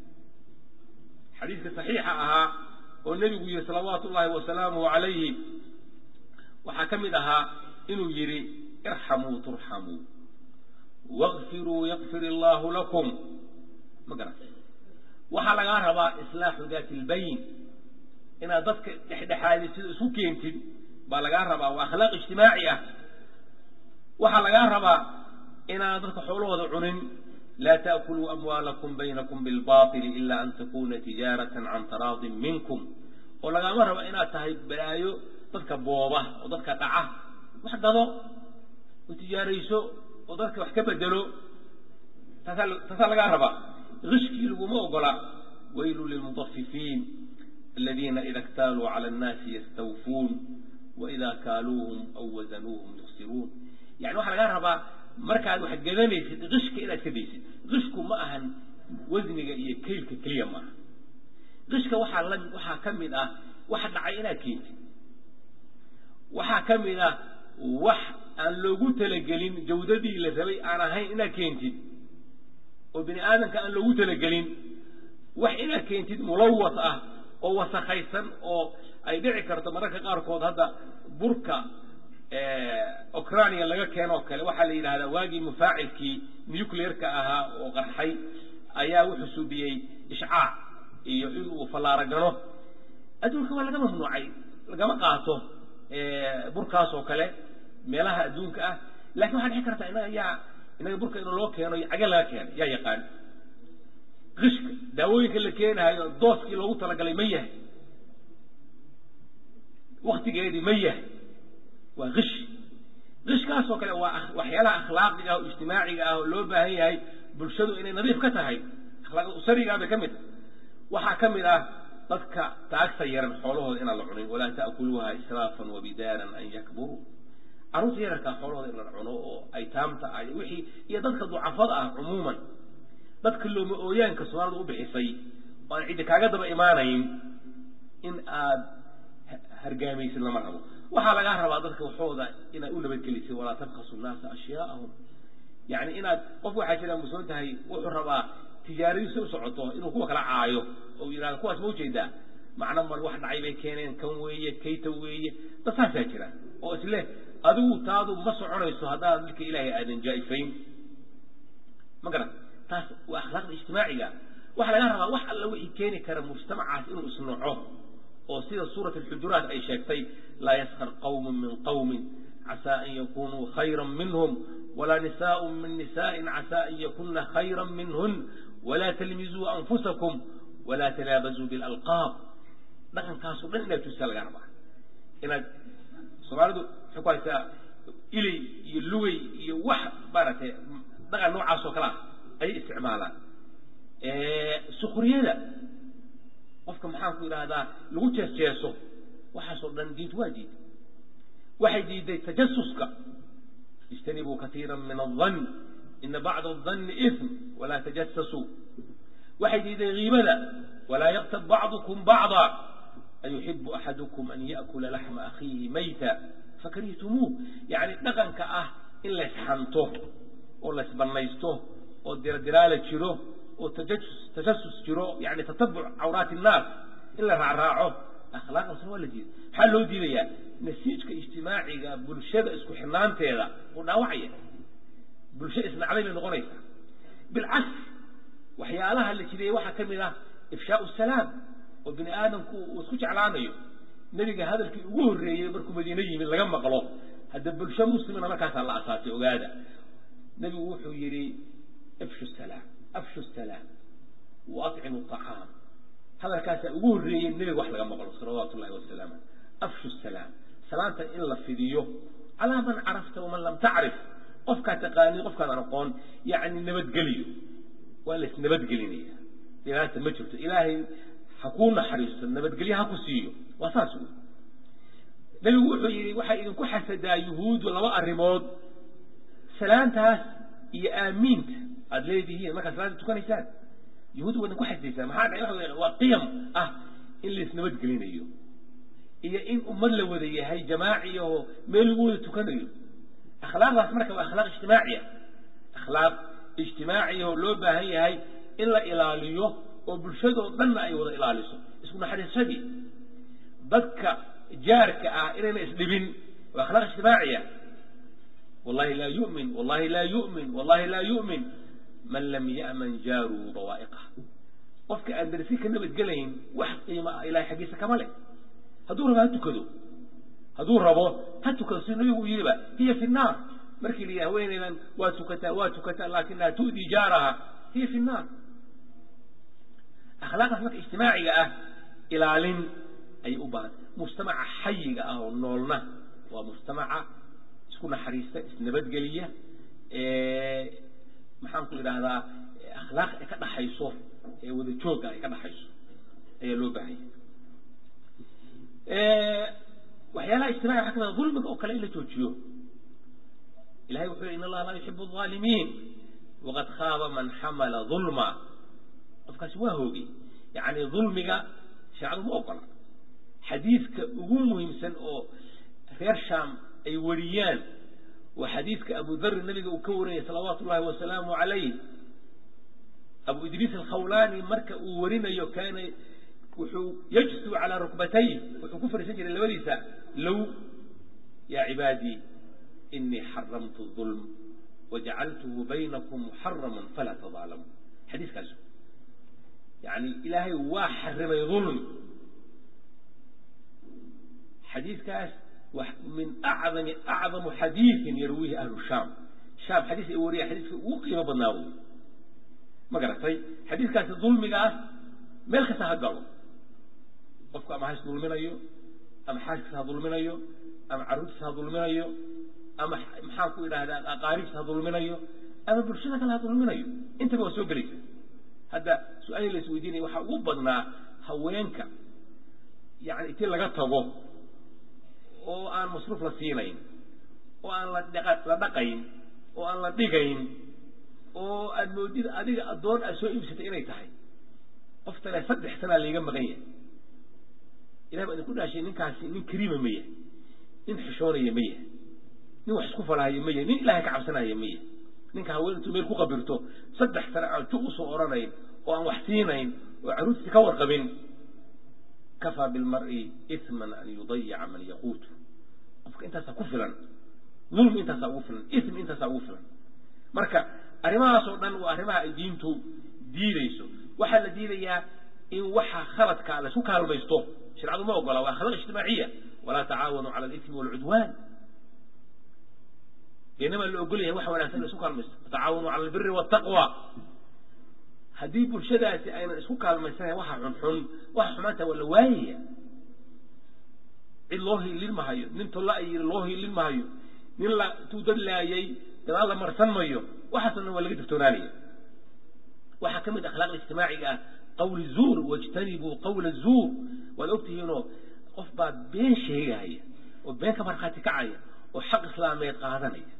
xadiiska saxiixa ahaa oo nebigu yihi salawaatu ullaahi wasalaamuhu calayhi waxaa ka mid ahaa inuu yidhi irxamuu turxamuu waqfiruu yakfir illaahu lakum ma garat waxaa lagaa rabaa islaaxu daati lbayn inaad dadka dhexdhexaadid sida isku keentid baa lagaa rabaa waa akhlaaq ijtimaaci ah waxaa lagaa rabaa inaad dadka xoolahooda cunin laa taakuluu amwaalakum baynakum bilbaطili ila an takuna tijaaratan can taraadin minkum oo lagaama rabo inaad tahay balaayo dadka booba oo dadka dhaca wax gado oo tijaarayso oo dadka wax ka bedelo taasaa taasaa lagaa rabaa ishkii laguma ogola waylu lilmuطafifiin aladiina ida اktaaluu calى الnaasi yastawfuun waida kaaluuhum aw wazanuuhum yuksiruun yani waxaa lagaa rabaa markaad wax gadanaysid qishka inaad ka daysid qishku ma ahan wasniga iyo kaylka keliya maaha qishka waxaa la waxaa ka mid ah wax dhacay inaad keentid waxaa ka mid ah wax aan loogu talagelin jawdadii la rabay aan ahayn inaad keentid oo bini aadamka aan loogu talagelin wax inaad keentid mulawas ah oo wasakhaysan oo ay dhici karto mararka qaarkood hadda burka ocrania laga keenoo kale waxaa la yidhahdaa waagii mufaacilkii nuclearka ahaa oo qarxay ayaa wuxuu subiyey ishcaac iyo inuu fallaaro gano adduunka waa laga mamnuucay lagama qaato burkaas oo kale meelaha adduunka ah lakin waxaa dhici karta inaga yaa inaga burka in loo keeno cage laga keenay yaa yaqaan qishka daawooyinka la keenahayo dooskii loogu talagalay ma yahay waktigeedii ma yahay waa kish kishkaas oo kale waa waxyaalaha akhlaaqiga ah oo ijtimaaciga ah oo loo baahan yahay bulshadu inay nadiif ka tahay akhlaaqda usarigaa bay ka mid tahay waxaa ka mid ah dadka taagta yaran xoolahooda inaan la cunin walaa ta'kuluuha israafan wabidaaran an yakburuu carruurta yararkaa xoolahooda in la cuno oo aytaamta ah wixii iyo dadka ducafada ah cumuuman dadka looma ooyaanka soomaalida u bixisay oo aan ciddi kaaga daba imaanayn in aad hargaamaysid lama rabo waxaa lagaa rabaa dadka waxooda inaad u nabadgelisay walaa tabkasu nnaasa ashyaaahum yani inaad qof waxaa jira musoon tahay wuxuu rabaa tijaaradiisa u socoto inuu kuwa kala caayo oo yidhahdo kuwaas ma ujeedaa macno mar wax dhacay bay keeneen kan weeye kayta weeye dad saasaa jira oo isleh adigu taadu ma soconayso haddaad dilka ilaahay aadan jaa-ifayn ma garan taas waa akhlaaqda ijtimaaciga waxaa laga rabaa wax alla wixii keeni kara mujtamacaas inuu isnoco oo sida suurat alxujuraat ay sheegtay laa yaskar qawmun min qawmin casaa an yakunuu khayra minhum walaa nisaء min nisaءi casaa an yakuna khayra minhun walaa talmizuu anfusakum walaa tanaabazuu bilalqaab dhaqankaaso dhan inaad tusaa laga rabaa inaad soomaalidu waxay ku haysaa iley iyo lugay iyo wax maaragtay dhaqan noocaas oo kale ah ayay isticmaalaan sukriyada qofka maxaan ku idhaahdaa lagu jees jeeso waxaasoo dhan diintu waa diiday waxay diiday tajasuska ijtanibuu katiira min aldan ina bacda aldanni ism walaa tajasasuu waxay diiday kiibada walaa yaktab bacdukum bacda ayuxibu axadukum an yaأkula laxma akhiihi mayta fakarihitumuuh yani dhaqanka ah in laysxanto oo laysbanaysto oo diradiraala jiro oo tajasus tajasus jiro yani tatabuc cawraati innaas in la raacraaco akhlaaqdaasna waa la diiday maxaa loo diidayaa nasiijka ijtimaaciga bulshada isku xidhnaanteeda uu dhaawacaya bulsho isnacday bay noqonaysaa bilcaks waxyaalaha la jideeyey waxaa ka mid ah ifshaau salaam oo bini aadamku uu isku jeclaanayo nebiga hadalkii ugu horreeyey markuu madiine yimid laga maqlo hadda bulsho muslimina markaasaa la asaasay ogaada nebigu wuxuu yidhi ifshu salaam afshu salaam wa acimu acaam hadalkaasaa ugu horreeyey nebiga wax laga maqlo salawaatu ullahi wasalaamu afshu salaam salaanta in la fidiyo calaa man carafta waman lam tacrif qofkaa taqaaniy qofkaadaan aqoon yani nabadgeliyo waa la isnabadgelinaya dhibaata ma jirto ilaahay ha kuu naxariisto nabadgelye ha ku siiyo waa saas wy nebigu wuxuu yidhi waxay idinku xasadaa yuhuuddu laba arrimood salaantaas iyo aamiinta aada leedihiin markaad salaada tukanaysaan yuhuuddu waa idinku xasadaysaa maxaa dhacay waxa wey waa qiyam ah in la isnabadgelinayo iyo in ummad la wada yahay jamaaci oo meel lagu wada tukanayo akhlaaqdaas marka waa akhlaaq ijtimaaciya akhlaaq ijtimaaciya oo loo baahan yahay in la ilaaliyo oo bulshadoo dhanna ay wada ilaaliso isku naxariisadii dadka jaarka ah inayna isdhibin waa akhlaaq ijtimaaciya wallahi laa yu'min wallahi laa yu'min wallahi laa yu'min man lam ya'man jaaruu bawaa'iqah qofka aan darsi ka nabadgelayn wax qiimo ah ilahay xaggiisa kama leh hadduu rabo ha tukado hadduu rabo ha tukado si nabigu u yidhiba hiya fi nnaar markii la yidhi haweeneydan waa tukataa waa tukataa laakinaha tu'dii jaaraha hiya fi nnaar akhlaaqdaas marka ijtimaaciga ah ilaalin ayay u baahan mujtamaca xayiga ah oo noolna waa mujtamaca isku naxariista isnabadgeliya maxaan ku idhaahdaa akhlaaq ay ka dhaxayso ee wada joogga ay ka dhaxayso ayaa loo baahanya waxyaalaha ijtimaciga waxa kamid dulmiga oo kale in la joojiyo ilahay wuxuu yhi in allaha laa yuxibu الظaalimiin waqad khaaba man xamala ظulma qofkaasi waa hoogay yani dulmiga shareecadu ma ogola xadiidka ugu muhiimsan oo reer sham ay wariyaan waa xadiidka abu dharri nabiga uu ka wariyay salawaatu ullahi wasalaamu calayh abu idriis alkhawlaani marka uu warinayo kaana wuxuu yajsu calaa rukbatay wuxuu ku fariisan jiray labadiisa low yaa cibaadii inii xaramtu ulm wajacaltuhu baynakum muxaraman falaa tadaalamu xadiiskaas yani ilaahay waa xarimay ulmi xadiiskaas min acdami acdamu xadiiin yarwiihi ahlu shaam shaam xadiis ay wariya xadiiska ugu qiimo badnaa wey ma garatay xadiiskaasi dulmigaas meel kasta ha galo qofku ama has dulminayo ama xaaskiisa ha dulminayo ama carruurtiisa ha dulminayo ama maxaan ku idhaahdaa aqaaribtiisa ha dulminayo ama bulshada kale ha dulminayo intaba waa soo gelaysa hadda su-aali la isweydiinaya waxaa ugu badnaa haweenka yani intii laga tago oo aan masruuf la siinayn oo aan la la dhaqayn oo aan la dhigayn oo aad moodid adiga addoon aad soo iibsatay inay tahay qoftale saddex sanaa layga maqan yahay ilahi baa idinku dhaashay ninkaasi nin kariima ma yahay nin xishoonaya ma yahay nin wax isku falahaya ma yahay nin ilaahay ka cabsanaya ma yahay ninka haween intuu meel ku qabirto saddex sane aan ju usoo odhanayn oo aan wax siinayn oo carruurtiisa ka warqabin kafaa bilmari isman an yudayica man yaquutu qofka intaasaa ku filan dulmi intaasaa ugu filan ism intaasaa ugu filan marka arrimahaas oo dhan waa arrimaha ay diintu diideyso waxaa la diidayaa in waxa khaladka laysku kaalmaysto sharcadu ma ogola waa akhlaaq ijtimaaciya walaa tacaawanuu cala alismi waalcudwaan inamaa la ogol yahay waxa wanagsan in isku kaalmaysto watacaawanuu cala albiri waltaqwa haddii bulshadaasi aynan isku kaalmaysanayn waxa xunxun waxa xumaanta waa la waayaya cid loo hiilin mahayo nin tolla ay yiri loo hiilin mahayo nin la intuu dad laayay gadaal la marsan mayo waxaasoo dhan waa laga digtoonaanaya waxaa ka mid akhlaaqda ijtimaaciga ah qawli zuur wajtanibuu qawla zuur waad ogtihiinoo qof baa been sheegaya oo been ka markhaati kacaya oo xaq islaameed qaadanaya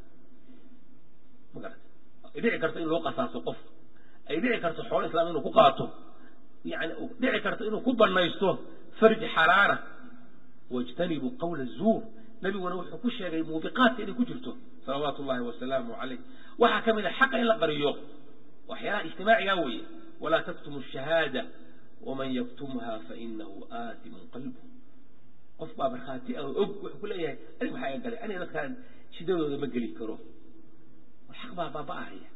ma garata ay dhici karto in loo qasaaso qof ay dhici karto xoolo islaam inuu ku qaato yani dhici karto inuu ku banaysto farji xaraara wajtanibuu qawla zuur nabiguna wuxuu ku sheegay muubiqaadka inay ku jirto salawaatu ullahi wasalaamu calayh waxaa ka mid a xaqa in la qariyo waxyaalaha ijtimaaciga weeye walaa taktumu shahaada waman yaktumha fainahu aatimun qalbu qof baa markhaati ah og wuxuu ku leeyahay anig maxaa iga galay aniga dadkaan shidadooda ma geli karo xaq baa baaba-ahaya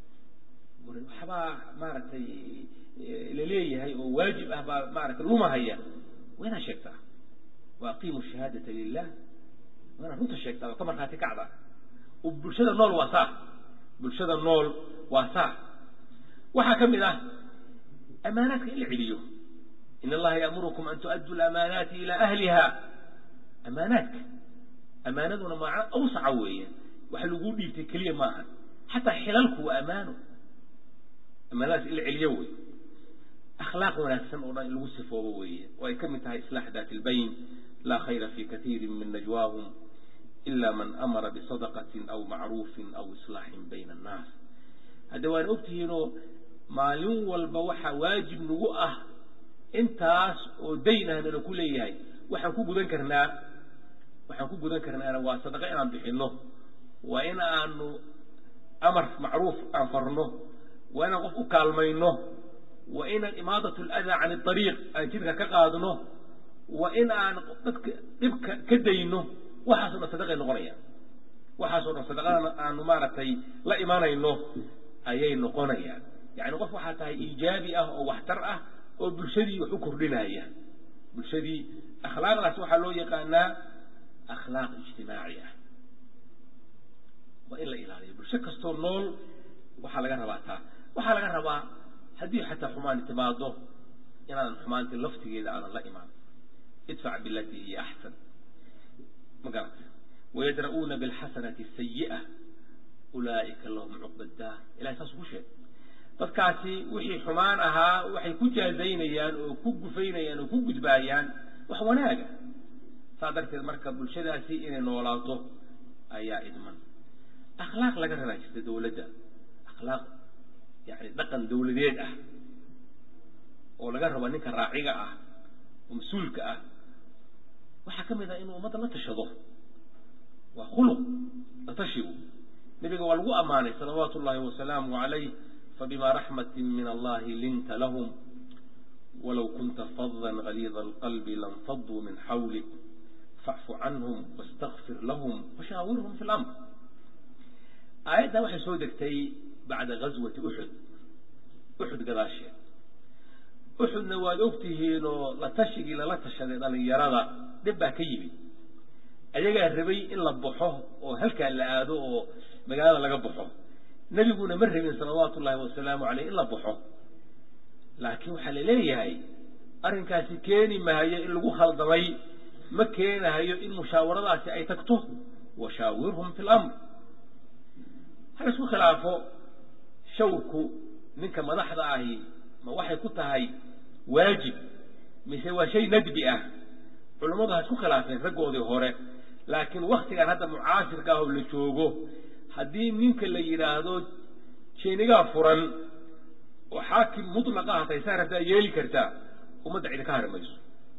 waxbaa maaragtay laleeyahay oo waajib ah baa maaragtay lumahaya waa inaad sheegtaa wa aqiimu shahaadata lilah waa inaad runta sheegtaa oo ka markhaati kacda oo bulshada nool waa saa bulshada nool waa saa waxaa ka mid ah amaanaadka in la celiyo in allaha yaamurukum an tu'addu lamaanaati ilaa ahliha amaanaadka amaanaduna macno awsaca weeye waxa laguu dhiibtay keliya maaha xataa xilalku waa amaano amaanadaas in la celiyo wey akhlaaq wanaagsan oo dhan in lagu sifoobo weeye oo ay ka mid tahay islaax daati ilbayn laa khayra fi katiirin min najwaahum ila man amara bisadaqatin aw macruufin aw islaaxin bayna annaas hadda waan ogtihiinoo maalin walba waxaa waajib nagu ah intaas oo dayn ah nala ku leeyahay waxaan ku gudan karnaa waxaan ku gudan karnaana waa sadaqa inaan bixinno waa in aanu amar macruuf aan farno waa inaan qof u kaalmayno waa inaan imaadat aladaa can ariiq aan jidka ka qaadno waa in aan dadka dhibka ka dayno waxaasoo dhan sadaqay noqonayaan waxaasoo dhan sadaqadana aanu maaragtay la imanayno ayay noqonayaan yani qof waxaa tahay iijaabi ah oo waxtar ah oo bulshadii wax u kordhinaya bulshadii akhlaaqdaas waxaa loo yaqaanaa akhlaaq ijtimaaci ah waa in la ilaaliyo bulsho kastoo nool waxaa laga rabaa taa waxaa laga rabaa haddii xataa xumaani timaado inaadan xumaanti laftigeeda aanan la imaan idfac bilatii hiya axsan ma garata wayadra'uuna bilxasanati asayi'a ulaa'ika lahum cuqba daar ilahay saasuu ku sheegay dadkaasi wixii xumaan ahaa waxay ku jaazaynayaan oo ku gufaynayaan oo ku gudbaayaan wax wanaaga saa darteed marka bulshadaasi inay noolaato ayaa idman akhlaaq laga rabaa jirta dawladda akhlaaq yani dhaqan dawladeed ah oo laga rabo ninka raaciga ah oo mas-uulka ah waxaa ka mid ah inuu ummadda la tashado waa khuluq latashigu nebiga waa lagu ammaanay salawaatu ullahi wasalaamu calayh fabima raxmatin min allahi linta lahum walow kunta fadan galiida alqalbi lanfaduu min xawlik facfu canhum wastakfir lahum washaawirhum fi lamr aayaddan waxay soo degtay bacda gazwati uxud uxud gadaasheed uxudna waad ogtihiin oo la tashigii lala tashaday dhalinyarada dhib baa ka yimid ayagaa rabay in la baxo oo halkaa la aado oo magaalada laga baxo nebiguna ma rabin salawaatu ullahi wasalaamu caleyh in la baxo laakiin waxaa la leeyahay arrinkaasi keeni maayo in lagu khaldamay ma keenahayo in musaawaradaasi ay tagto washaawirhum fi lamr hal isku khilaafo shawrku ninka madaxda ahi ma waxay ku tahay waajib mise waa shay nadbi ah culammadu ha isku khilaafeen raggoodii hore laakiin waktigan hadda mucaasirka ah oo la joogo haddii ninka la yidhaahdo jeenigaa furan oo xaakim mutlaqa hatay saa rabtaa yeeli kartaa ummadda cidi ka hari mayso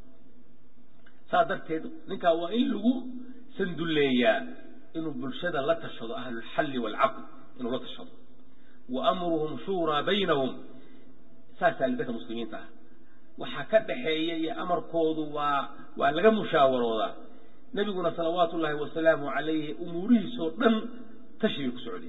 saa darteed ninkaa waa in lagu sandulleeyaa inuu bulshada la tashado ahlulxalli waalcaqd inuu la tashado wa amruhum shuuraa baynahum saasaa lidadka muslimiinta ah waxaa ka dhaxeeya iyo amarkoodu waa waa laga mushaawaroodaa nebiguna salawaatu ullaahi wasalaamu calayhi umuurihiisoo dhan tashibay ku socdeen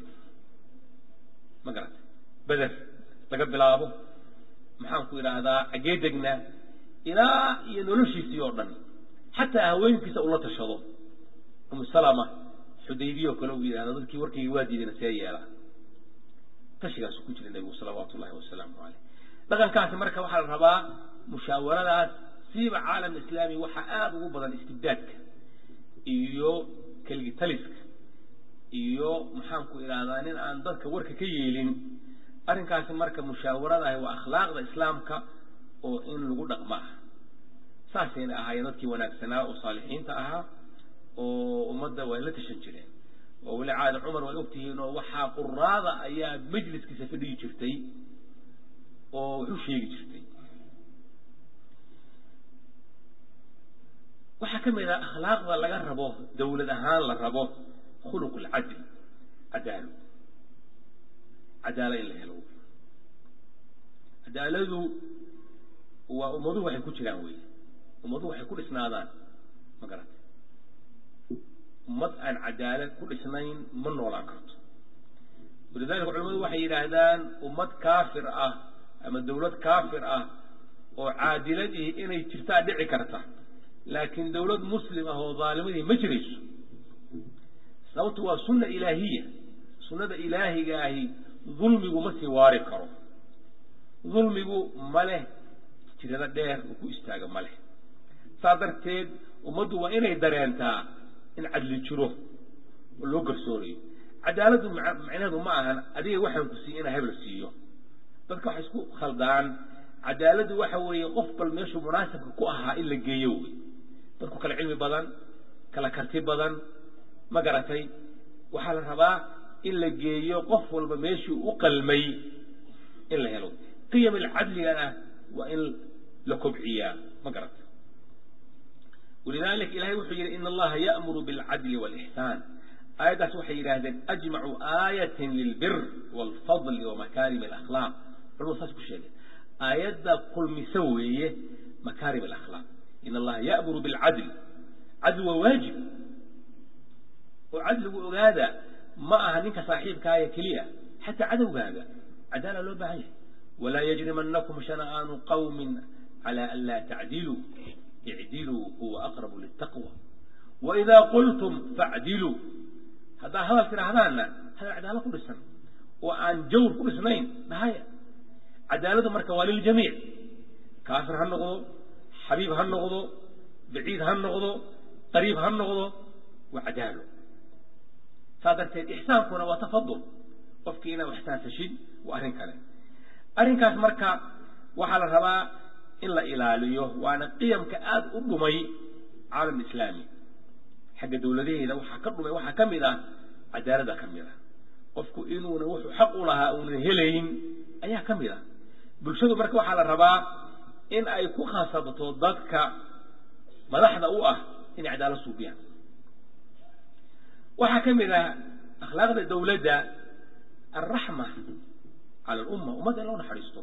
ma garata beder laga bilaabo maxaan ku idhaahdaa xaggee degnaa ilaa iyo noloshiisii oo dhan xataa haweenkiisa ula tashado umu salama xudaybiya oo kale uu yidhahdo dadkii warkayga waa diidana see yeelaa tashigaasu ku jira nebigu salawaatu ullahi wasalaamu caleyh dhaqankaasi marka waxaa la rabaa musaawaradaas siiba caalam islaami waxaa aada ugu badan istibdaadka iyo keligitaliska iyo maxaanku idhahdaa nin aan dadka warka ka yeelin arrinkaasi marka mushaawaradah waa akhlaaqda islaamka oo in lagu dhaqmo ah saasayna ahaayeen dadkii wanaagsanaa oo saalixiinta ahaa oo ummadda way la tashan jireen oo weli caada cumar waad ogtihiin oo waxaa quraada ayaa majliskiisa fadhigi jirtay oo wax u sheegi jirtay waxaa ka mid ah akhlaaqda laga rabo dawlad ahaan la rabo khuluq alcadl cadaalo cadaalo in la helo cadaaladu waa ummaduhu waxay ku jiraan wey ummaduhu waxay ku dhisnaadaan ma garata ummad aan cadaalad ku dhisnayn ma noolaan karto walidalika culamadu waxay yidhaahdaan ummad kaafir ah ama dawlad kaafir ah oo caadiladii inay jirtaa dhici karta laakiin dawlad muslim ah oo dhaalimadii ma jirayso sababtu waa sunna ilaahiya sunnada ilaahiga ahi dulmigu ma sii waari karo dulmigu ma leh jirado dheer uu ku istaago ma leh saa darteed ummaddu waa inay dareentaa in cadli jiro oo loo garsoorayo cadaaladdu macnaheedu ma ahan adiga waxaan ku siiy inaa hebla siiyo dadka waxay isku khaldaan cadaaladdu waxa weeye qof bal meeshuu munaasabka ku ahaa in la geeyo wey dadku kala cilmi badan kala karti badan ma garatay waxaa la rabaa in la geeyo qof walba meeshuu u qalmay in la helo qiyam alcadligana waa in la kobciyaa ma garatay walidalik ilahay wuxuu yihi in allaha ya'muru bilcadli wاlixsaan aayaddaas waxay yidhaahdeen ajmacu aayatin lilbir wاlfadli wamakarim alakhlaaq culamadu saas ku sheegeen aayadda kulmisa weeye makaarim alakhlaaq in allaha ya'muru bilcadl cadli waa waajib oo cadligu ogaada ma aha ninka saaxiibkaaya keliya xataa cadowgaaga cadaala loo baahan yahay walaa yajrimanakum shana'aanu qawmin cala an laa tacdiluu icdiluu huwa aqrabu liltaqwa waidaa qultum facdiluu haddaa hadal tidhaahdaanna hadal cadaalo ku dhisan oo aan jawr ku dhisnayn dhahaya cadaaladu marka waa liljamiic kaafir ha noqdo xabiib ha noqdo baciid ha noqdo qariib ha noqdo waa cadaalo saa darteed ixsaankuna waa tafadul qofkii inaad ixsaansashid waa arrin kale arrinkaas marka waxaa la rabaa in la ilaaliyo waana qiyamka aada u dhumay caalam islaami xagga dawladaheeda waxaa ka dhumay waxaa ka mid ah cadaalada ka mid ah qofku inuuna wuxuu xaq u lahaa uunan helayn ayaa ka mid ah bulshadu marka waxaa la rabaa in ay ku khasabto dadka madaxda u ah inay cadaalad suubiyaan waxaa ka mid ah akhlaaqda dowladda alraxma cala alumma ummadda in loo naxariisto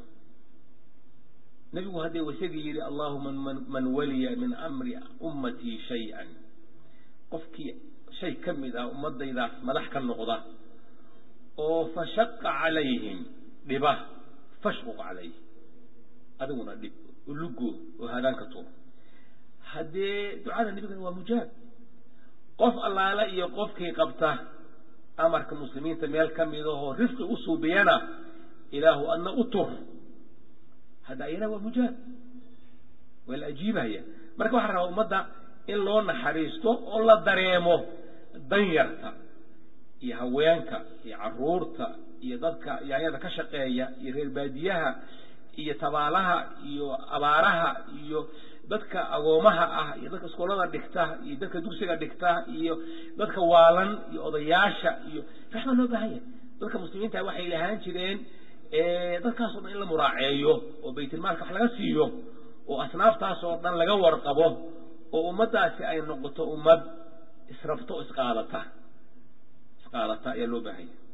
nebigu haddee wasagii yidhi allahuma man waliya min amri ummatii shay-an qofkii shay ka mid ah ummadaydaas madax ka noqda oo fashaqa calayhim dhiba fashquq calayh adiguna dhib ulugo oo hadaanka tuur haddee ducada nebigana waa mujaab qof allaale iyo qofkii qabta amarka muslimiinta meel ka mid ahoo rifqi u suubiyana ilaahu adna u tur hadda ayana waa mujaab waa la ajiibaya marka waxaa rabaa ummadda in loo naxariisto oo la dareemo danyarta iyo haweenka iyo caruurta iyo dadka yaanyada ka shaqeeya iyo reer baadiyaha iyo tabaalaha iyo abaaraha iyo dadka agoomaha ah iyo dadka iskoolada dhigta iyo dadka dugsiga dhigta iyo dadka waalan iyo odayaasha iyo raxma loo baahan yahay dadka muslimiinta waxay lahaan jireen dadkaasoo dhan in la muraaceeyo oo baytilmaalka wax laga siiyo oo asnaaftaas oo dhan laga warqabo oo ummaddaasi ay noqoto ummad israfto o isqaadata isqaadata ayaa loo baahan yahay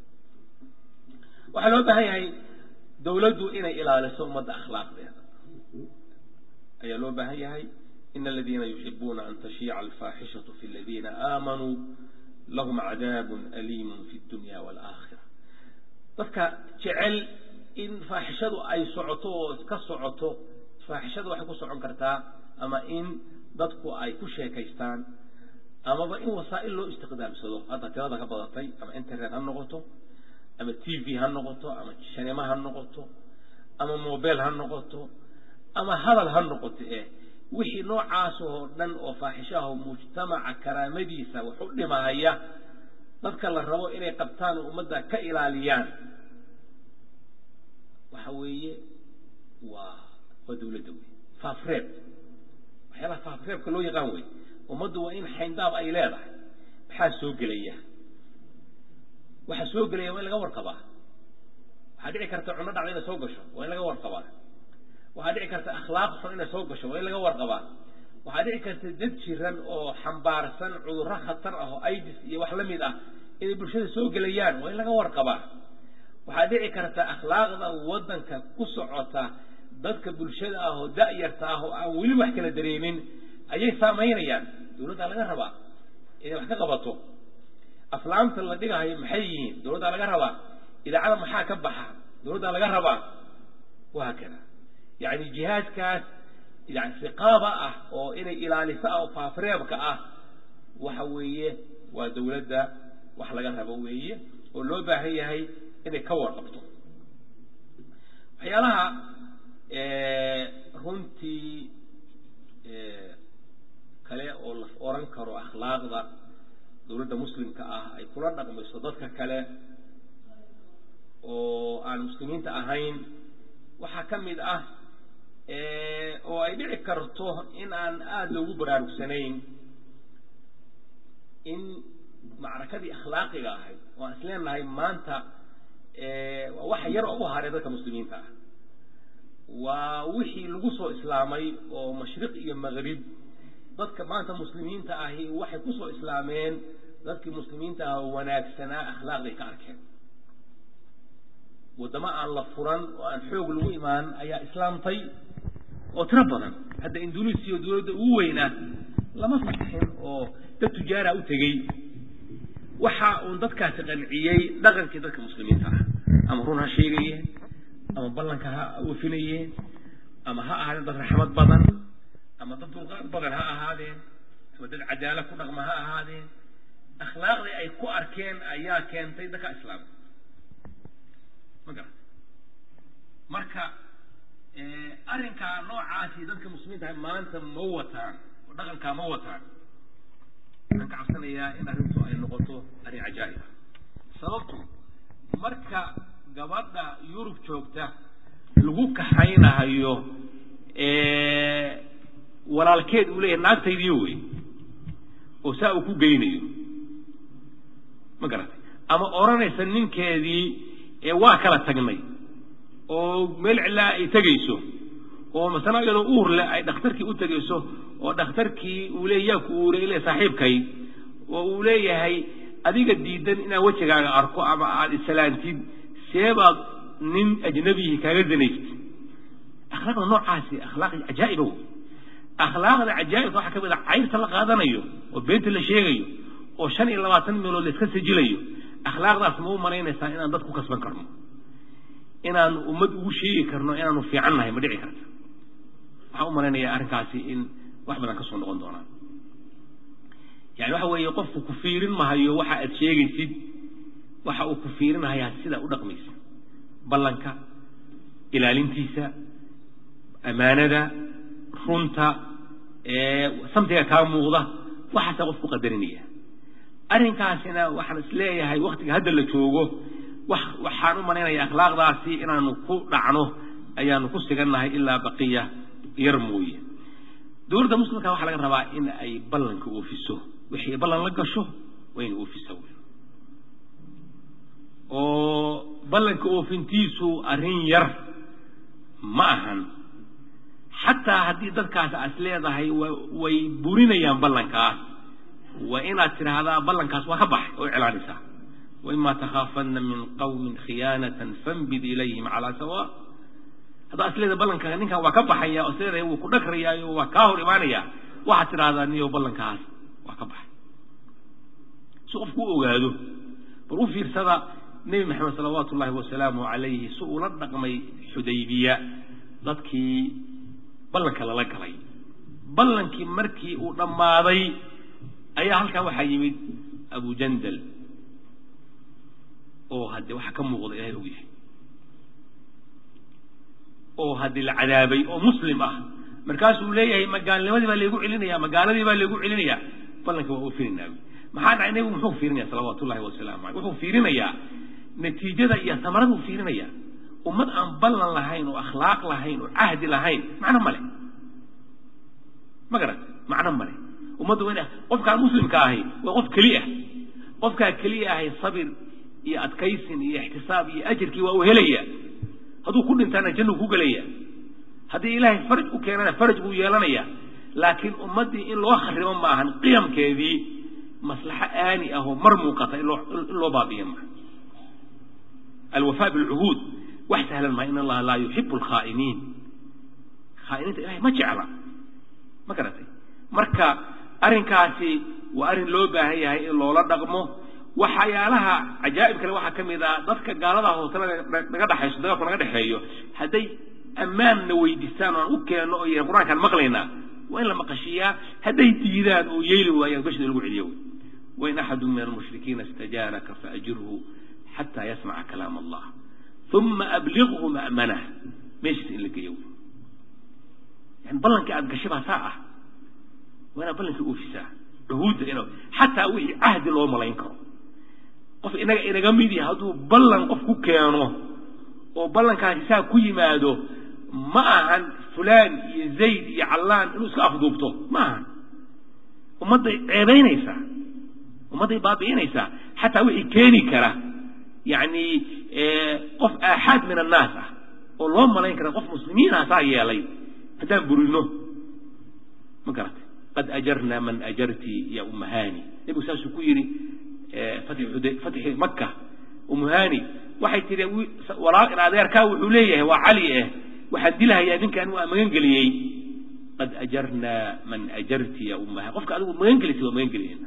waxaa loo baahan yahay dawladdu inay ilaaliso ummadda akhlaaqdeeda ayaa loo baahan yahay ina aladiina yuxibuuna an tashiica alfaaxishatu fi aladiina aamanuu lahum cadaabun aliimun fi dunya waalaakhira dadka jecel in faaxishadu ay socoto oo ka socoto faaxishadu waxay ku socon kartaa ama in dadku ay ku sheekaystaan amaba in wasaa'il loo istiqdaamsado hadda tirada ka badatay ama internet ha noqoto ama t v ha noqoto ama shanimo ha noqoto ama mobile ha noqoto ama hadal ha noqoto eh wixii noocaas oo dhan oo faaxishaho mujtamaca karaamadiisa wax u dhimahaya dadka la rabo inay qabtaan oo ummadda ka ilaaliyaan waxa weeye waa waa dawladda wey faafreeb waxyaalaha faafreebka loo yaqaan wey ummaddu waa in xayndaab ay leedahay maxaa soo gelaya waxa soo gelaya waa in laga warqabaa waxaa dhici karta cunno dhacda inay soo gasho waa in laga warqabaa waxaa dhici karta akhlaaq xun inay soo gasho waa in laga warqabaa waxaa dhici karta dad jiran oo xambaarsan cudurro khatar ah oo idis iyo wax la mid ah inay bulshada soo gelayaan waa in laga warqabaa waxaa dhici karta akhlaaqda waddanka ku socota dadka bulshada ah oo da'yarta ah oo aan weli wax kala dareemin ayay saamaynayaan dawladdaa laga rabaa inay wax ka qabato aflaamta la dhigahayo maxay yihiin dawladdaa laga rabaa idaacada maxaa ka baxa dawladdaa laga rabaa wahaakada yani jihaadkaas yani riqaaba ah oo inay ilaaliso ah oo faafreebka ah waxa weeye waa dawladda wax laga rabo weeye oo loo baahan yahay inay ka warqabto waxyaalaha runtii kale oo la oran karo akhlaaqda dawladda muslimka ah ay kula dhaqmayso dadka kale oo aan muslimiinta ahayn waxaa ka mid ah oo ay dhici karto in aan aada loogu baraarugsanayn in macrakadii akhlaaqiga ahayd oo aan isleenahay maanta waa waxa yar oo u haray dadka muslimiinta ah waa wixii lagu soo islaamay oo mashriq iyo maqrib dadka maanta muslimiinta ahi waxay kusoo islaameen dadkii muslimiinta ah oo wanaagsanaa akhlaaqday ka arkeen waddamo aan la furan oo aan xoog lagu imaan ayaa islaamtay oo tiro badan hadda indonesiya dawladda ugu weynaa lama fatixin oo dad tujaara u tegey waxa uun dadkaasi qanciyey dhaqankii dadka muslimiinta ah ama run ha sheegayeen ama ballanka ha wafinayeen ama ha ahaadeen dad raxmad badan ama dad dulqaad badan ha ahaadeen ama dad cadaala ku dhaqma ha ahaadeen akhlaaqdii ay ku arkeen ayaa keentay dadka islaamka ma garat marka arrinkaa noocaasi dadka muslimiinta ah maanta ma wataan oo dhaqankaa ma wataan waxaan ka cabsanayaa in arrintu ay noqoto arrin cajaa'ib ah sababtu marka gabadha yurub joogta lagu kaxaynahayo walaalkeed uu leeyahay naagtaydiyo wey oo saa uu ku geynayo ma garatay ama odhanaysa ninkeedii waa kala tagnay oo meel cilaa ay tegayso oo masana iyadoo uur leh ay dhakhtarkii u tegayso oo dhakhtarkii uu leeya yaa ku uuray le saaxiibkay oo uu leeyahay adiga diidan inaan wejigaaga arko ama aada isalaantid seebaad nin ajnabihi kaaga zanaystid akhlaaqda noocaasi akhlaaq cajaa'iba wey akhlaaqda cajaa'ibka waxaa ka mid a cayrta la qaadanayo oo beenta la sheegayo oo shan iyo labaatan meelood la iska sajilayo akhlaaqdaas ma u malaynaysaa inaan dad ku kasban karno inaanu ummad ugu sheegi karno inaanu fiican nahay ma dhici karta waxaan u malaynayaa arrinkaasi in wax badan ka soo noqon doonaa yani waxa weeye qofku ku fiirin mahayo waxa aad sheegaysid waxa uu ku fiirinahayaa sidaa u dhaqmaysa ballanka ilaalintiisa ammaanada runta samtiga kaa muuqda waxaasaa qofku qadarinaya arrinkaasina waxaan is leeyahay waktiga hadda la joogo wax waxaan u malaynaya akhlaaqdaasi inaanu ku dhacno ayaanu ku sigannahay ilaa baqiya yar mooye dowladda muslimka waxaa laga rabaa in ay ballanka oofiso wixii ballan la gasho waa in oofisa wey oo ballanka oofintiisu arrin yar ma ahan xataa haddii dadkaas as leedahay way burinayaan ballankaas waa inaad tidhaahdaa ballankaas waa ka baxay oo iclaanisaa waima takhaafana min qawmin khiyaanatan fambid ilayhim calaa sawa haddaa as leedahay ballanka ninkan waa ka baxaya oo isleedahay wuu ku dhagrayaayo waa kaa hor imaanaya waxaad tidhahdaa niyo ballankaas waa ka baxay si qofku u ogaado bal u fiirsada nebi maxamed salawaatu ullahi wasalaamu calayhi si uula dhaqmay xudaybiya dadkii ballanka lala galay ballankii markii uu dhammaaday ayaa halkaa waxaa yimid abu jandal oo haddee waxa ka muuqda ilahay og yahay oo haddii la cadaabay oo muslim ah markaasuu leeyahay magaalnimadii baa laygu celinaya magaaladii baa laygu celinaya ballanka waa oofinaynaab maxaa dhacay nebigu muxuu fiirinaya salawaatu ullahi wasalaamu aleyh wuxuu fiirinayaa natiijada iyo samarada uu fiirinaya ummad aan ballan lahayn oo akhlaaq lahayn oo cahdi lahayn macno male ma garat macno male ummadda waa qofkaan muslimka ahi waa qof keli ah qofkaa keliya ahay sabir iyo adkaysin iyo ixtisaab iyo ajirkii waa uu helaya hadduu ku dhintaana jannu ku gelaya haddii ilaahay faraj u keenana faraj buu yeelanaya laakiin ummaddii in loo kharibo ma ahan qiyamkeedii maslaxo aani ah oo mar muuqata in loo baabiyo maaha alwafaa bilcuhuud wax sahlan maha in allaha laa yuxibu alkhaa'iniin khaa'iniinta ilahay ma jecla ma garatay marka arrinkaasi waa arrin loo baahan yahay in loola dhaqmo waxyaalaha cajaa'ib kale waxaa ka mid ah dadka gaalada hoose naga dhexayso dagaalku naga dhexeeyo hadday ammaanna weydiistaan oo aan u keenno oo yahan qur-aankaan maqlaynaa waa in la maqashiiyaa hadday diidaan oo yeeli waayaan gashida lagu celiyo wey wain axadu min almushrikiina istajaaraka faajirhu xataa yasmaca kalaam allah uma abliqhu ma'manah meeshiisa in la geeyo wey yani ballankii aada gashay baa saa ah waa inaad ballankii oofisaa cuhuudda ina xataa wixii cahdi loo malayn karo qof inaga inaga mid yahay hadduu ballan qof ku keeno oo ballankaasi saa ku yimaado ma ahan fulaan iyo zayd iyo callaan inuu iska afduubto ma ahan ummadday ceebaynaysaa ummadday baabi'inaysaa xataa wixii keeni kara yacni qof aaxaad min annaas ah oo loo malayn kara qof muslimiinah saa yeelay haddaan burino ma garatay qad ajarna man ajarti ya umahani nebigu saasuu ku yidhi fatxi maka umuhani waxay tihi walaal in adeerkaa wuxuu leeyahay waa cali eh waxaan dilahayaa ninkaan waa magan geliyey qad ajarna man ajarti ya umahani qofka adigu magan gelisay waa magan geliyeyna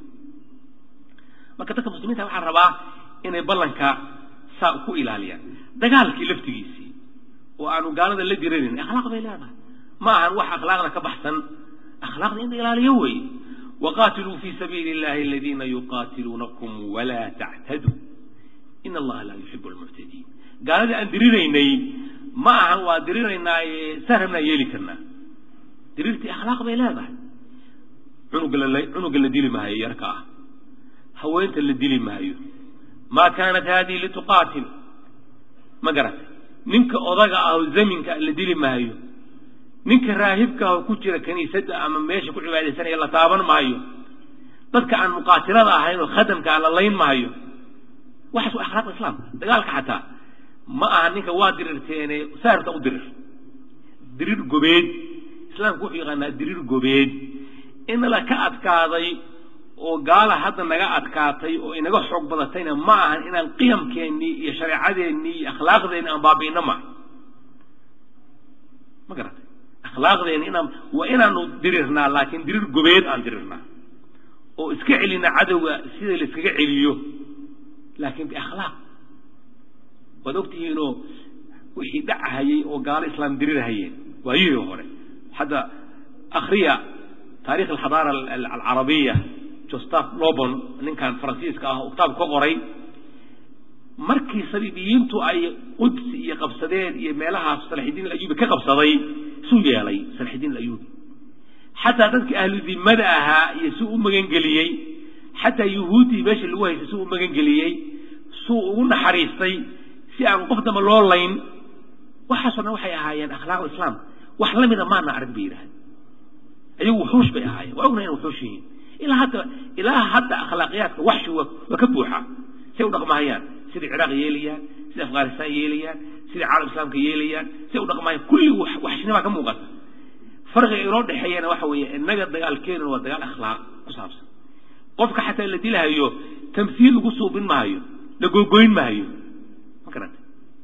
marka dadka muslimiinta waxaa rabaa inay ballanka saa ku ilaaliyaan dagaalkii laftigiisii oo aanu gaalada la diranayn akhlaaq bay leedahay ma ahan wax akhlaaqda ka baxsan akhlaaqda in la ilaaliyo weeye waqaatiluu fi sabiili illahi aladiina yuqaatiluunakum walaa tactaduu in allaha laa yuxibu almuctadiin gaaladii aan diriraynay ma ahan waa diriraynaaye saan rabnaa yeeli karnaa diriirtii akhlaaq bay leedahay cunuga la cunuga la dili maayo yarka ah haweenta la dili maayo maa kaanat haadihi lituqaatil ma garatay ninka odaga ah oo zaminka la dili maayo ninka raahibka ah oo ku jira kiniisadda ama meesha ku cibaadaysanaya la taaban maayo dadka aan muqaatilada ahayn oo khadamka ah la layn maayo waxaas waa akhlaaqda islaamka dagaalka xataa ma aha ninka waa dirirteene saarta u dirir dirir gobeed islaamku wuxuu yaqaanaa dirir gobeed in la ka adkaaday oo gaala hadda naga adkaatay oo inaga xoog badatayna ma ahan inaan qiyamkeennii iyo shareecadeennii iyo akhlaaqdeenni aan baabi'ino ma ma garatay akhlaaqdeenni inaan waa inaanu dirirnaa laakiin dirir gobeed aan dirirnaa oo iska celina cadowga sida la iskaga celiyo laakiin biakhlaaq waad ogtihiinoo wixii dhacahayey oo gaalo islaam dirirhayeen waayihii hore hadda akriya taarikh alxadaara alcarabiya jostaf lobon ninkan faransiiska ah oo kitaab ka qoray markii saliibiyiintu ay qudsi iyo qabsadeen iyo meelahaas salaxidiin alayubi ka qabsaday suu yeelay salaxidiin alayubi xataa dadkii ahlu dimada ahaa iyo suu u magangeliyey xataa yuhuuddii meesha lagu haystay suu u magangeliyey suu ugu naxariistay si aan qof damba loo layn waxaasoo dhan waxay ahaayeen akhlaaqda islaamka wax la mida maana arag bay yidhahdeen ayagu wuxuush bay ahaayeen waa ognahay ina wuxuush yihiin ilaa hadda ilaa hadda akhlaaqiyaadka waxshi waa waa ka buuxa say u dhaqmahayaan siday ciraaq yeelayaan siday afghanistan yeelayaan siday caalam islaamka yeelayaan siday u dhaqmahayaan kulli waxshinibaa ka muuqata farqiga inoo dhexeeyana waxa weeye innaga dagaalkeenuna waa dagaal akhlaaq ku saabsan qofka xataa la dilahayo tamsiil lagu suubin mahayo la gogoyn mahayo ma garanta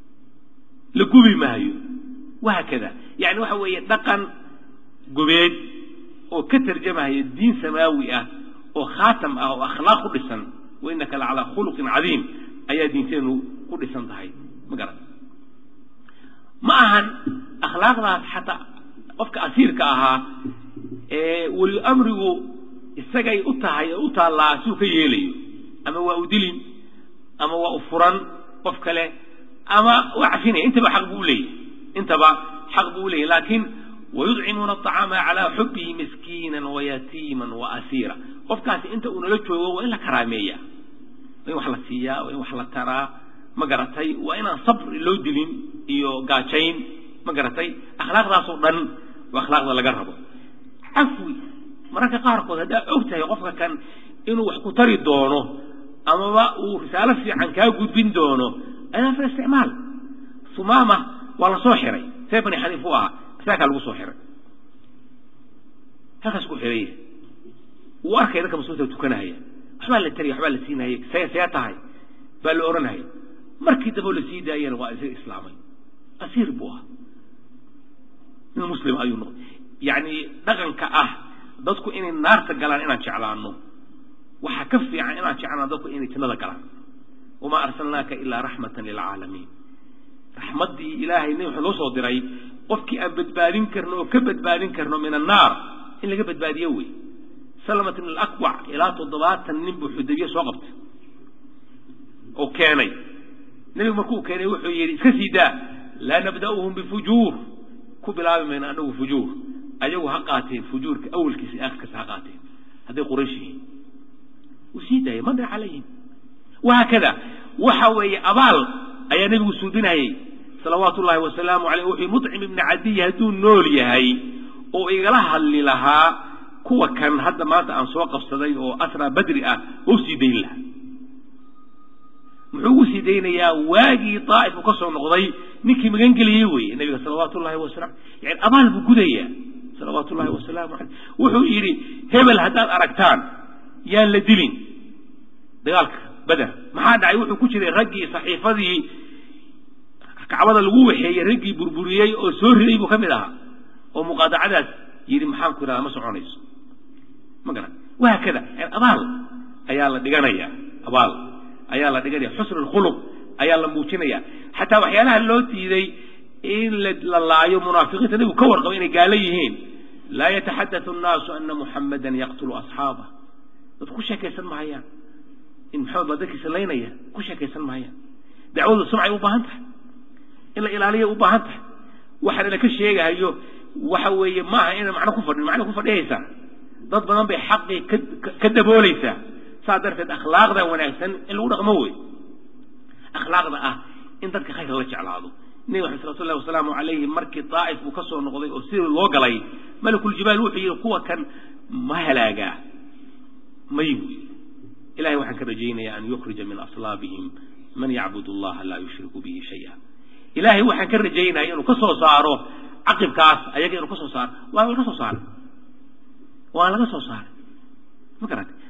la gubi mahayo wahaakada yani waxa weeye dhaqan gobeed oo ka tarjamahaya diin samaawi ah oo khaatam ah oo akhlaaq ku dhisan wa innaka la calaa khuluqin cadiim ayaa diinteenu ku dhisan tahay ma garan ma ahan akhlaaqdaas xataa qofka asiirka ahaa ee weli amrigu isagay u tahay oo u taallaa siuu ka yeelayo ama waa u dilin ama waa u furan qof kale ama waa cafinaya intaba xaq buu uleeyahy intaba xaq buu uleeyahy laakiin wayudcimuuna aطacaama calaa xubihi miskiina wayatiima waasiira qofkaasi inta uu nala joogo waa in la karaameeya waa in wax la siiyaa waa in wax la taraa ma garatay waa inaan sabri loo dilin iyo gaajayn ma garatay akhlaaqdaasoo dhan waa akhlaaqda laga rabo cafwi mararka qaarkood haddaa og tahay qofka kan inuu wax ku tari doono amaba uu risaalo fiican kaa gudbin doono aydan fil isticmaal sumaama waa la soo xiray see bani xaniif u ahaa saakaa lagu soo xiray halkaas ku xiraya wuu arkaya dadka muslimiinta tukanahaya waxbaa la taraya waxbaa la siinahaya see see tahay baa la odhanahaya markii dambe la sii daayana waa isaga islaamay asiir buu ahaa nin muslim ayuu noqday yacni dhaqanka ah dadku inay naarta galaan inaan jeclaano waxaa ka fiican inaan jeclaano dadku inay jannada galaan wamaa arsalnaaka ilaa raxmatan lilcaalamiin raxmaddii ilaahay nabi wuxuu noo soo diray qofkii aan badbaadin karno oo ka badbaadin karno min annaar in laga badbaadiyo wey salamat ibn alakwac ilaa toddobaatan nin buu xudaybiye soo qabtay oo keenay nebigu markuu keenay wuxuu yidhi iska sii daa laa nabda'uhum bifujuur ku bilaabi mayno anagu fujuur ayagu ha qaateen fujuurka awalkiisa iyo aakhirkiisa ha qaateen hadday quraysh yihiin wuu sii daayay madra calayhim wahaakada waxa weeye abaal ayaa nebigu suudinayay salawaatu ullaahi wasalaamu aleyh wuxuu muطcim ibni cadiy hadduu nool yahay oo igala hadli lahaa kuwa kan hadda maanta aan soo qabsaday oo asraa badri ah oo sii dayn lahaa muxuu ugu sii daynayaa waagii daa'if uu ka soo noqday ninkii magangeliyey weeye nebiga salawaatu ullahi wasalam yani abaal buu gudayaa salawaatu ullahi wasalaamu aleyh wuxuu yidhi hebel haddaad aragtaan yaan la dilin dagaalka beder maxaa dhacay wuxuu ku jiray raggii saxiifadii kacbada lagu waxeeyey raggii burburiyey oo soo riday buu ka mid ahaa oo muqaadacadaas yidhi maxaan ku idhahdaa ma soconayso ma garan wahaakada abaal ayaa la dhiganaya abaal ayaa la dhiganaya xusnu lkhuluq ayaa la muujinaya xataa waxyaalaha loo diiday in la laayo munaafiqiinta nebigu ka warqabo inay gaalo yihiin laa yataxaddathu annaasu ana muxammadan yaqtulu asxaabah dadku ku sheekaysan mahayaan in maxamed baa dadkiisa laynaya ku sheekaysan mahayaan dacwadu sumcay u baahan tahay in la ilaaliya u baahan tahay waxaana laka sheegahayo waxa weeye maaha ina macno ku fadhin macno ku fadhiyaysaa dad badan bay xaqii ka daboolaysaa saa darteed akhlaaqda wanaagsan in lagu dhaqmo wey akhlaaqda ah in dadka khayrka la jeclaado nebi maxamed salawatu llahi wasalaamu calayhi markii daa'if uu ka soo noqday oo sidii loo galay malakuljibaal wuxuu yidhi kuwa kan ma halaagaa may buy ilahay waxaan ka rajaynayaa an yukhrija min aslaabihim man yacbud allaha laa yushriku bihi shaya ilaahay waxaan ka rajaynaya inuu ka soo saaro caqibkaas ayaga inuu ka soo saaro waa laga soo saaray waa laga soo saaray ma garata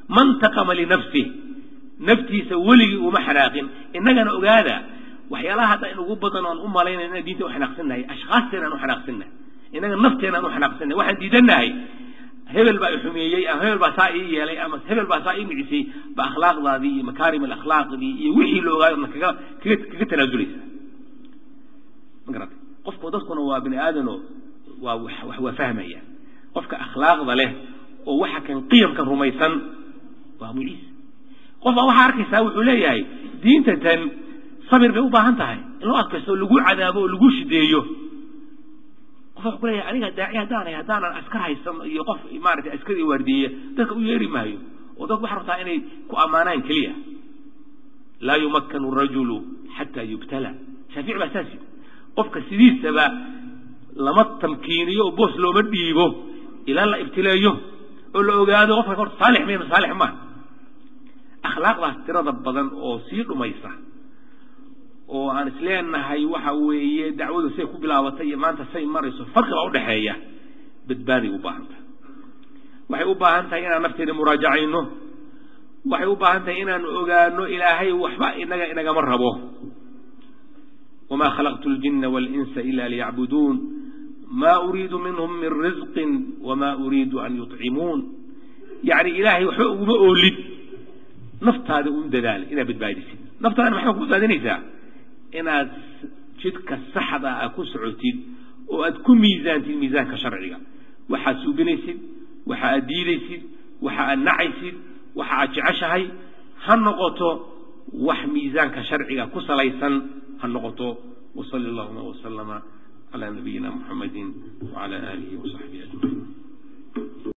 man taqama linafsih naftiisa weligii uma xanaaqin innagana ogaada waxyaalaha hadda in ugu badan oon u malaynay inaan diinta u xanaaqsannahay ashkhaasteenaan u xanaaqsannahay innaga nafteenaan u xanaaqsannahay waxaan diidannahay hebel baa i xumeeyey ama hebel baa saa ii yeelay ama hebel baa saa ii micisay ba akhlaaqdaadii iyo makaarim alakhlaaqdii iyo wixii la ogaayo kaga kaga kaga tanaazulaysa ma garatay qofku dadkuna waa bini aadano waa wax waa fahmaya qofka akhlaaqda leh oo waxa kan qiyamkan rumaysan waa abu ciisa qofbaa waxaa arkaysaa wuxuu leeyahay diinta tan sabir bay u baahan tahay in loo adkaysto oo lagu cadaabo oo lagu shideeyo qof wuxuu ku leeyahay aniga daaci haddaanay haddaanan askar haysan iyo qof maaragtay askar iyo waardiyeya dadka u yeeri maayo oo dadku waxaa rabtaa inay ku ammaanaan keliya laa yumakkanu rajulu xataa yubtala shaafici baa saas yidhi qofka sidiisaba lama tamkiiniyo oo boos looma dhiibo ilaa la ibtileeyo oo la ogaado qofka horta saalix miya saalix maa akhlaaqdaas tirada badan oo sii dhumaysa oo aan isleenahay waxa weeye dacwadu say ku bilaabatay iyo maanta say marayso farqi baa udhexeeya badbaaday u baahan tahay waxay u baahan tahay inaan nafteeda muraajacayno waxay u baahan tahay inaan ogaano ilaahay waxba inaga inagama rabo wamaa khalaqtu ljina walinsa ila liyacbuduun ma uriidu minhum min risqin wama uriidu an yuطcimuun yacni ilaahay waxba uguma oolid naftaada u dadaala inaad badbaadisid naftaadana maxaa ku badbaadinaysaa inaad jidka saxda ah ku socotid oo aad ku miisaantid miisaanka sharciga waxaad suubinaysid waxa aad diidaysid waxa aad nacaysid waxa aad jeceshahay ha noqoto wax miisaanka sharciga ku salaysan ha noqoto wasali allahuma wasalama calaa nabiyina muxamadi wacala aalihi wasaxbihi ajmaciin